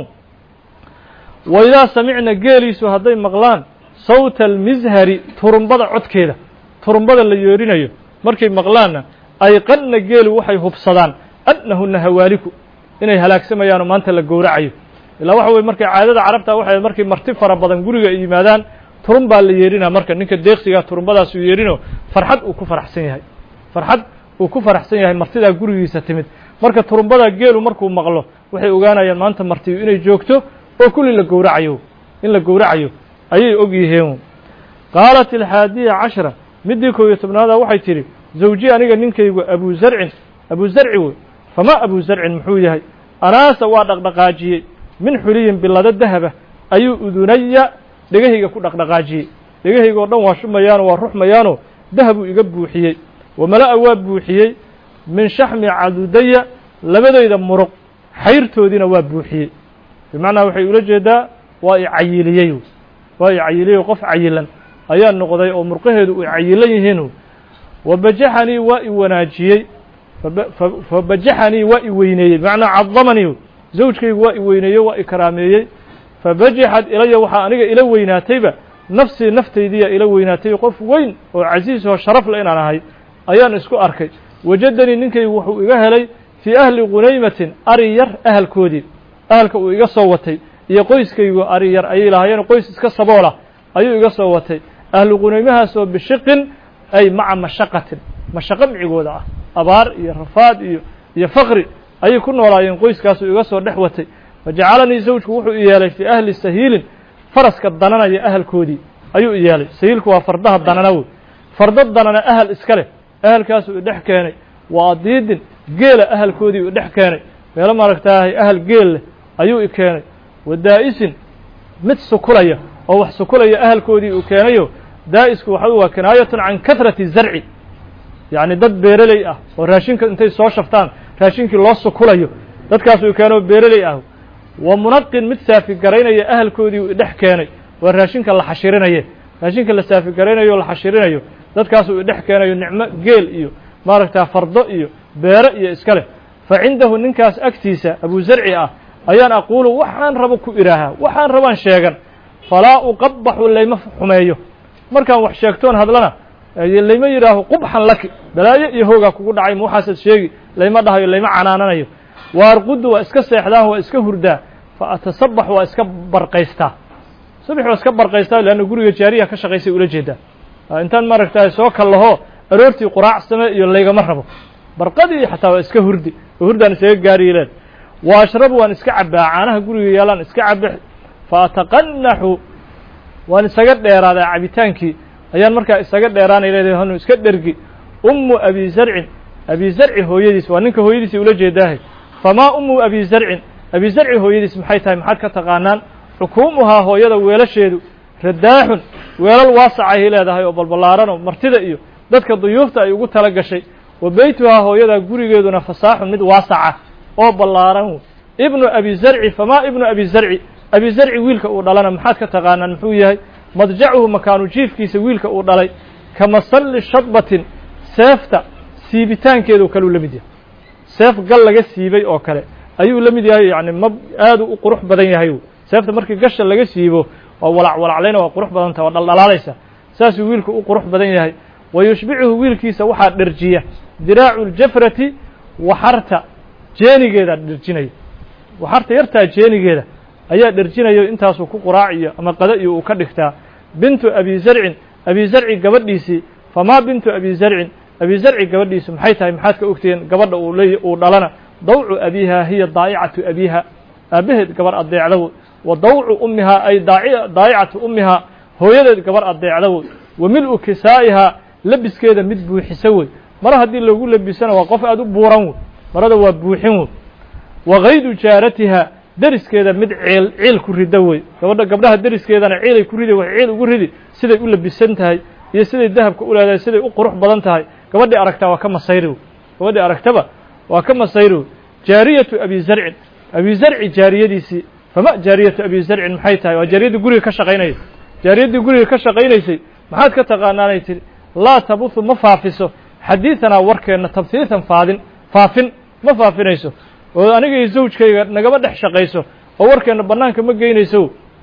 wa idaa samicna geeliisu hadday maqlaan sawta almishari turumbada codkeeda turumbada la yeerinayo markay maqlaanna ayqanna geelu waxay hubsadaan annahuna hawaaliku inay halaagsamayaanoo maanta la gowracayo ilaa waxa weye markay caadada carabta waxay markay marti fara badan guriga ay yimaadaan turun baa la yeerinaa marka ninka deeqsigaa turumbadaasuu yeerinoo farxad uu ku faraxsan yahay farxad uu ku faraxsan yahay martidaa gurigiisa timid marka turumbadaa geelu markuu maqlo waxay ogaanayaan maanta martiyu inay joogto oo kulli la gowracayo in la gowracayo ayay og yihiin qaalat alxaadiya cashra middii kow iyo tobnaada waxay tidhi zawji aniga ninkaygu abu zarcin abu zarci wey fama abu zarcin muxuu yahay anaasa waa dhaqdhaqaajiyey min xuliyin bilado dahaba ayuu udunaya dhegahayga ku dhaqdhaqaajiyey dhegahayga oo dhan waa shumayaanoo waa ruxmayaanoo dahabuu iga buuxiyey wamala'a waa buuxiyey min shaxmi cadudaya labadayda muruq xayrtoodiina waa buuxiyey bimacnaa waxay ula jeedaa waa i cayiliyey waa i cayiliyey qof cayilan ayaa noqday oo murqaheedu ay cayilan yihiin wabajaxanii waa i wanaajiyey fabajaxanii waa i weyneeyey bimacnaa cadamanii zawjkaygu waa i weyneeyey waa i karaameeyey fabajaxad ilaya waxaa aniga ila weynaatayba nafsii naftaydiiya ila weynaatay qof weyn oo casiis oo sharaf le inaan ahay ayaan isku arkay wajadanii ninkaygu wuxuu iga helay fii ahli qunaymatin ari yar ahalkoodii ahalka uu iga soo watay iyo qoyskaygu ari yar ayay lahaayeen qoys iska saboolah ayuu iga soo watay ahlu qunaymahaasoo bishiqin ay maca mashaqatin mashaqo micigooda ah abaar iyo rafaad iyo iyo faqri ayay ku noolaayeen qoyskaasuu iga soo dhex watay fajacalanii zawjku wuxuu i yeelay fii ahli sahiilin faraska dananaya ahalkoodii ayuu i yeelay sahiilku waa fardaha danana wey fardo danana ahal iska leh ahalkaasuu idhex keenay waa adiidin geela ahalkoodii u dhex keenay meelo maaragtaahay ahal geel leh ayuu i keenay wadaa'isin mid sukulaya oo wax sukulaya ahalkoodii uu keenayo daa'isku waxa waa kinaayatun can kahrati zarci yacni dad beereley ah oo raashinka intay soo shaftaan raashinkii loo sukulayo dadkaasuu keenoo beereley ah wa munaqin mid saafigaraynaya ahalkoodii uu idhex keenay waa raashinka la xashirinaye raashinka la saafigaraynayo o la xashirinayo dadkaasuu idhex keenayo nicmo geel iyo maaragtaa fardo iyo beero iyo iska leh fa cindahu ninkaas agtiisa abu zarci ah ayaan aquulu waxaan rabo ku idhaahaa waxaan rabaan sheegan falaa uqabaxu layma xumeeyo markaan wax sheegtoon hadlana layma yidhaaho qubxan laki balaayo iyo hoogaa kugu dhacay ma waxaasaad sheegi layma dhahayo layma canaananayo wa arqudu waa iska seexdaan waa iska hurdaa fa atasabax waa iska barqaystaa subax waa iska barqaystaa leanna guriga jaariya ka shaqaysay ula jeedaa intaan maaragtaay soo kallaho aroortii quraac same iyo laygama rabo barqadii xataa waa iska hurdi oo hurdaan isaga gaariyeleen wa ashrabu waan iska cabbaa caanaha guriga yaalaan iska cabbe fa ataqanaxu waan isaga dheeraadaa cabitaankii ayaan markaa isaga dheeraanay leedahay hanu iska dhergi ummu abi zarcin abi zarci hooyadiis waa ninka hooyadiisii ula jeedaahay famaa ummu abi zarcin abi zarci hooyadiis maxay tahay maxaad ka taqaanaan xukuumuhaa hooyada weelasheedu radaaxun weelal waasacahay leedahay oo balballaaranoo martida iyo dadka duyuufta ay ugu tala gashay wa beytuhaa hooyadaa gurigeeduna fasaaxun mid waasaca oo ballaaran ibnu abi zarci famaa ibnu abi zarci abi zarci wiilka uu dhalana maxaad ka taqaanaan muxuu yahay madjacuhu makaanu jiifkiisa wiilka uu dhalay ka masalli shadbatin seefta siibitaankeedu kaluu la mid yahay seef gal laga siibay oo kale ayuu la mid yahay yani ma aadu u qurux badan yahay seefta markii gasha laga siibo waa walac walaclayna waa qurux badanta waa dhaldhalaalaysa saasuu wiilku u qurux badan yahay wa yushbicuhu wiilkiisa waxaa dherjiya diraacu ljafrati waxarta jeenigeeda dherjinaya waxarta yartaa jeenigeeda ayaa dherjinayo intaasuu ku quraac iyo ama qada iyo uu ka dhigtaa bintu abi zarcin abi zarci gabadhiisii famaa bintu abi zarcin abi zarci gabadhiisu maxay tahay maxaad ka ogtihiin gabadha uu leey uu dhalana dawcu abiiha hiya daa'icatu abiiha aabbaheed gabar addeecdawo wa dawcu ummihaa ay daa'icatu ummihaa hooyadeed gabar addeecdawo wa mil-u kisaa'ihaa labiskeeda mid buuxisa wey mara haddii lagu labisana waa qof aada u buuran wey marada waa buuxin wey wa kaydu jaaratiha deriskeeda mid ciil ciil ku rida wey gabadha gabdhaha deriskeedana ciilay ku ridi waxay ciil ugu ridi siday u labisan tahay iyo siday dahabka u leedahay siday u qurux badan tahay gabadhii aragtaa waa ka masayri wey gabadhii aragtaba waa ka masayri wey jaariyatu abi zarcin abi zarci jaariyadiisii fama jaariyatu abi zarcin maxay tahay waa jaariyaddii guriga ka shaqaynaysa jaariyaddii guriga ka shaqaynaysay maxaad ka taqaanaanay tihi laa tabuhu ma faafiso xadiidanaa warkeenna tabhiitan faadin faafin ma faafinayso oo aniga iyo zawjkayga nagama dhex shaqayso oo warkeenna bannaanka ma geynayso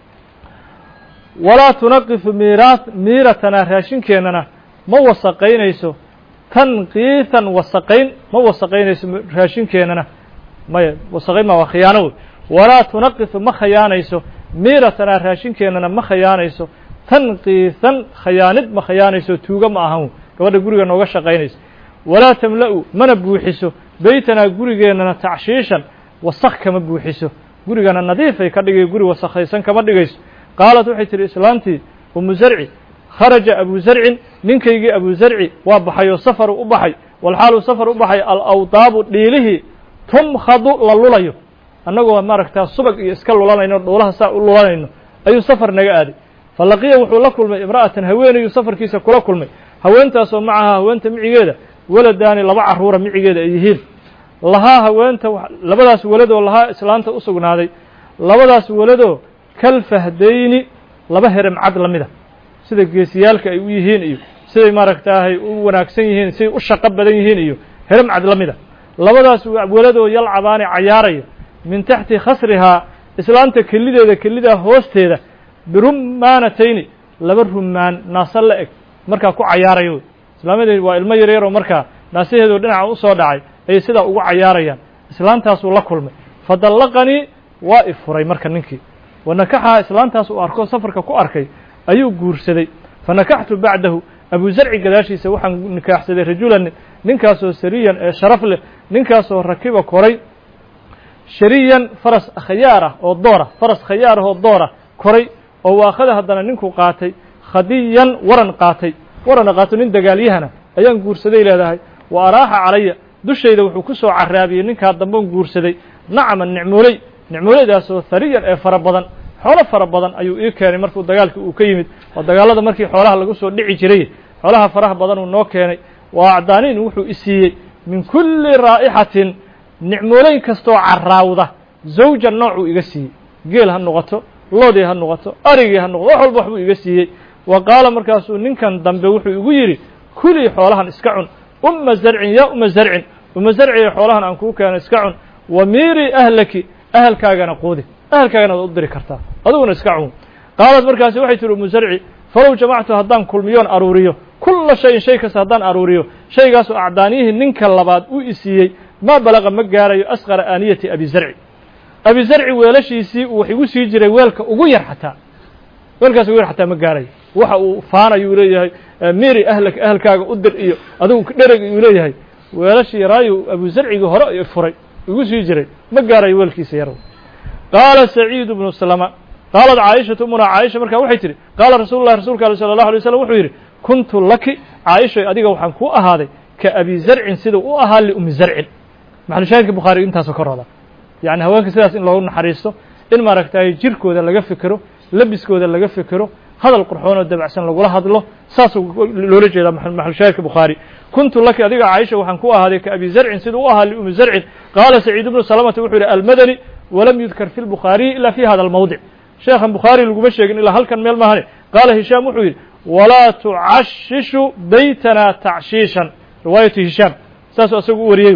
walaa tunaqifu miiraa miiratanaa raashinkeennana ma wasaqaynayso tanqiitan wasaqayn ma wasaqaynayso raashinkeennana maya wasaqayn ma waa khiyaano wey walaa tunaqifu ma khayaanayso miiratanaa raashinkeennana ma khayaanayso tanqiisan khayaanid ma khayaanayso tuuga ma ahan wey gabadha guriga nooga shaqaynayso walaa tamla'u mana buuxiso beytanaa gurigeennana tacshiishan wasaq kama buuxiso gurigana nadiifay ka dhigay guri wasakhaysan kama dhigayso qaalat waxay tihi islaantii umu zarci kharaja abu zarcin ninkaygii abu zarci waa baxay oo safaru u baxay walxaalu safar u baxay alawdaabu dhiilihii tumkhadu la lulayo annagoo maaragtaa subag iyo iska lulanayno dhuulaha saa u lulanayno ayuu safar naga aaday falaqiya wuxuu la kulmay imra'atan haweenayuu safarkiisa kula kulmay haweentaasoo macahaa haweenta micigeeda waladaani laba carruura micigeeda ay yihiin lahaa haweenta labadaas weladoo lahaa islaanta u sugnaaday labadaas weladoo kal fahdayni laba herem cad la mida sida geesiyaalka ay u yihiin iyo siday maaragtaahay u wanaagsan yihiin siday u shaqo badan yihiin iyo herem cad la mida labadaas weladoo yalcabaani cayaaraya min taxti khasrihaa islaanta kelideeda kelidaa hoosteeda birumaanatayni laba rumaan naasa la eg markaa ku cayaaraya wey islaamadeed waa ilmo yaryaroo markaa naasaheedoo dhinaca u soo dhacay ayay sidaa ugu cayaarayaan islaantaasuu la kulmay fadallaqanii waa i furay marka ninkii wanakaxaha islaantaas uu arko safarka ku arkay ayuu guursaday fanakaxtu bacdahu abu zarci gadaashiisa waxaan nikaaxsaday rajulan ninkaasoo sariyan ee sharaf leh ninkaasoo rakiba koray shariyan faras khayaar ah oo doora faras khayaar ah oo doora koray oo waakhada haddana ninkuu qaatay khadiyan waran qaatay warana qaato nin dagaalyahana ayaan guursaday leedahay wa araaxa calaya dushayda wuxuu ku soo caraabiyey ninkaa damban guursaday nacman nicmooley nicmooleydaasoo hariyan ee fara badan xoolo fara badan ayuu ii keenay markuu dagaalka uu ka yimid oo dagaalada markii xoolaha lagu soo dhici jiray xoolaha faraha badan uu noo keenay waa acdaaniin wuxuu i siiyey min kulli raa'ixatin nicmooley kastoo caraawda zawjan noocuu iga siiyey geel ha noqoto loodii ha noqoto arigii ha noqoto wax walba waxbuu iga siiyey wa qaala markaasuu ninkan dambe wuxuu igu yidhi kulii xoolahan iska cun umma zarcin yaa umma zarcin umma zarciya xoolahan aan kuu keeno iska cun wa miirii ahlaki ahalkaagana quudi ahalkaagana waad u diri kartaa adiguna iska cun qaalat markaasi waxay tihi ummu zarci falow jamactu haddaan kulmiyoon aruuriyo kulla shayin shay kasta haddaan aruuriyo shaygaasoo acdaaniyihii ninka labaad u isiiyey maa balaqa ma gaarayo asqara aaniyati abi zarci abi zarci weelashiisii uu wax igu sii jiray weelka ugu yar xataa weelkaas ugu yar xataa ma gaarayo waxa uu faanayuu leeyahay miri ahlak ahalkaaga u dir iyo adigu dhereg uu leeyahay weelashii yaraayu abu zarcigii hore furay igu sii jiray ma gaarayo weelkiisa yar qaala saciid bnu slama qaalat caaishatu umuna caaisha markaa waxay tihi qaala rasuulu llahi rasuulka aleh sala allahu alay slam wuxuu yidhi kuntu laki caaishoy adiga waxaan kuu ahaaday ka abi zarcin siduu u ahaa liumi zarcin maxalushaahidka bukhaari intaasoo ka roda yacni haweenka sidaas in loogu naxariisto in maaragtay jirkooda laga fikero labiskooda laga fikero hadal qurxoon oo dabacsan lagula hadlo saasuu loola jeedaa maxalushaahidka bukhaari kuntu laki adiga caaisha waxaan ku ahaaday ka abi zarcin siduu u ahaa liumi zarcin qaala saciid bnu salamata wuxuu yidhi almadani walam yudkar fi lbukhaariyi ila fi hada almawdic sheekhan bukhaari laguma sheegin ilaa halkan meel maahane qaala hishaam wuxuu yidhi walaa tucashishu beytana tacshiishan riwaayatu hishaam saasuu asagu u wariyey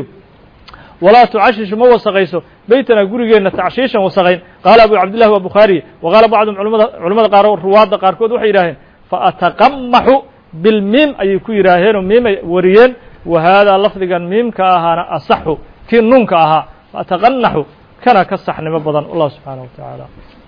walaa tucashishu ma wasaqayso beytana gurigeenna tacshiishan wasaqayn qaala abu cabdillahi waa bukhaariye wa qaala bacdum culamada culamada qaar ruwaadda qaarkood waxay yidhaaheen faataqamaxu bilmiim ayay ku yidhaaheenoo miimay wariyeen wa haadaa lafdigan miimka ahaana asaxu kii nuunka ahaa faataqanaxu kana ka saxnimo badan allah subxaanaه wa tacaala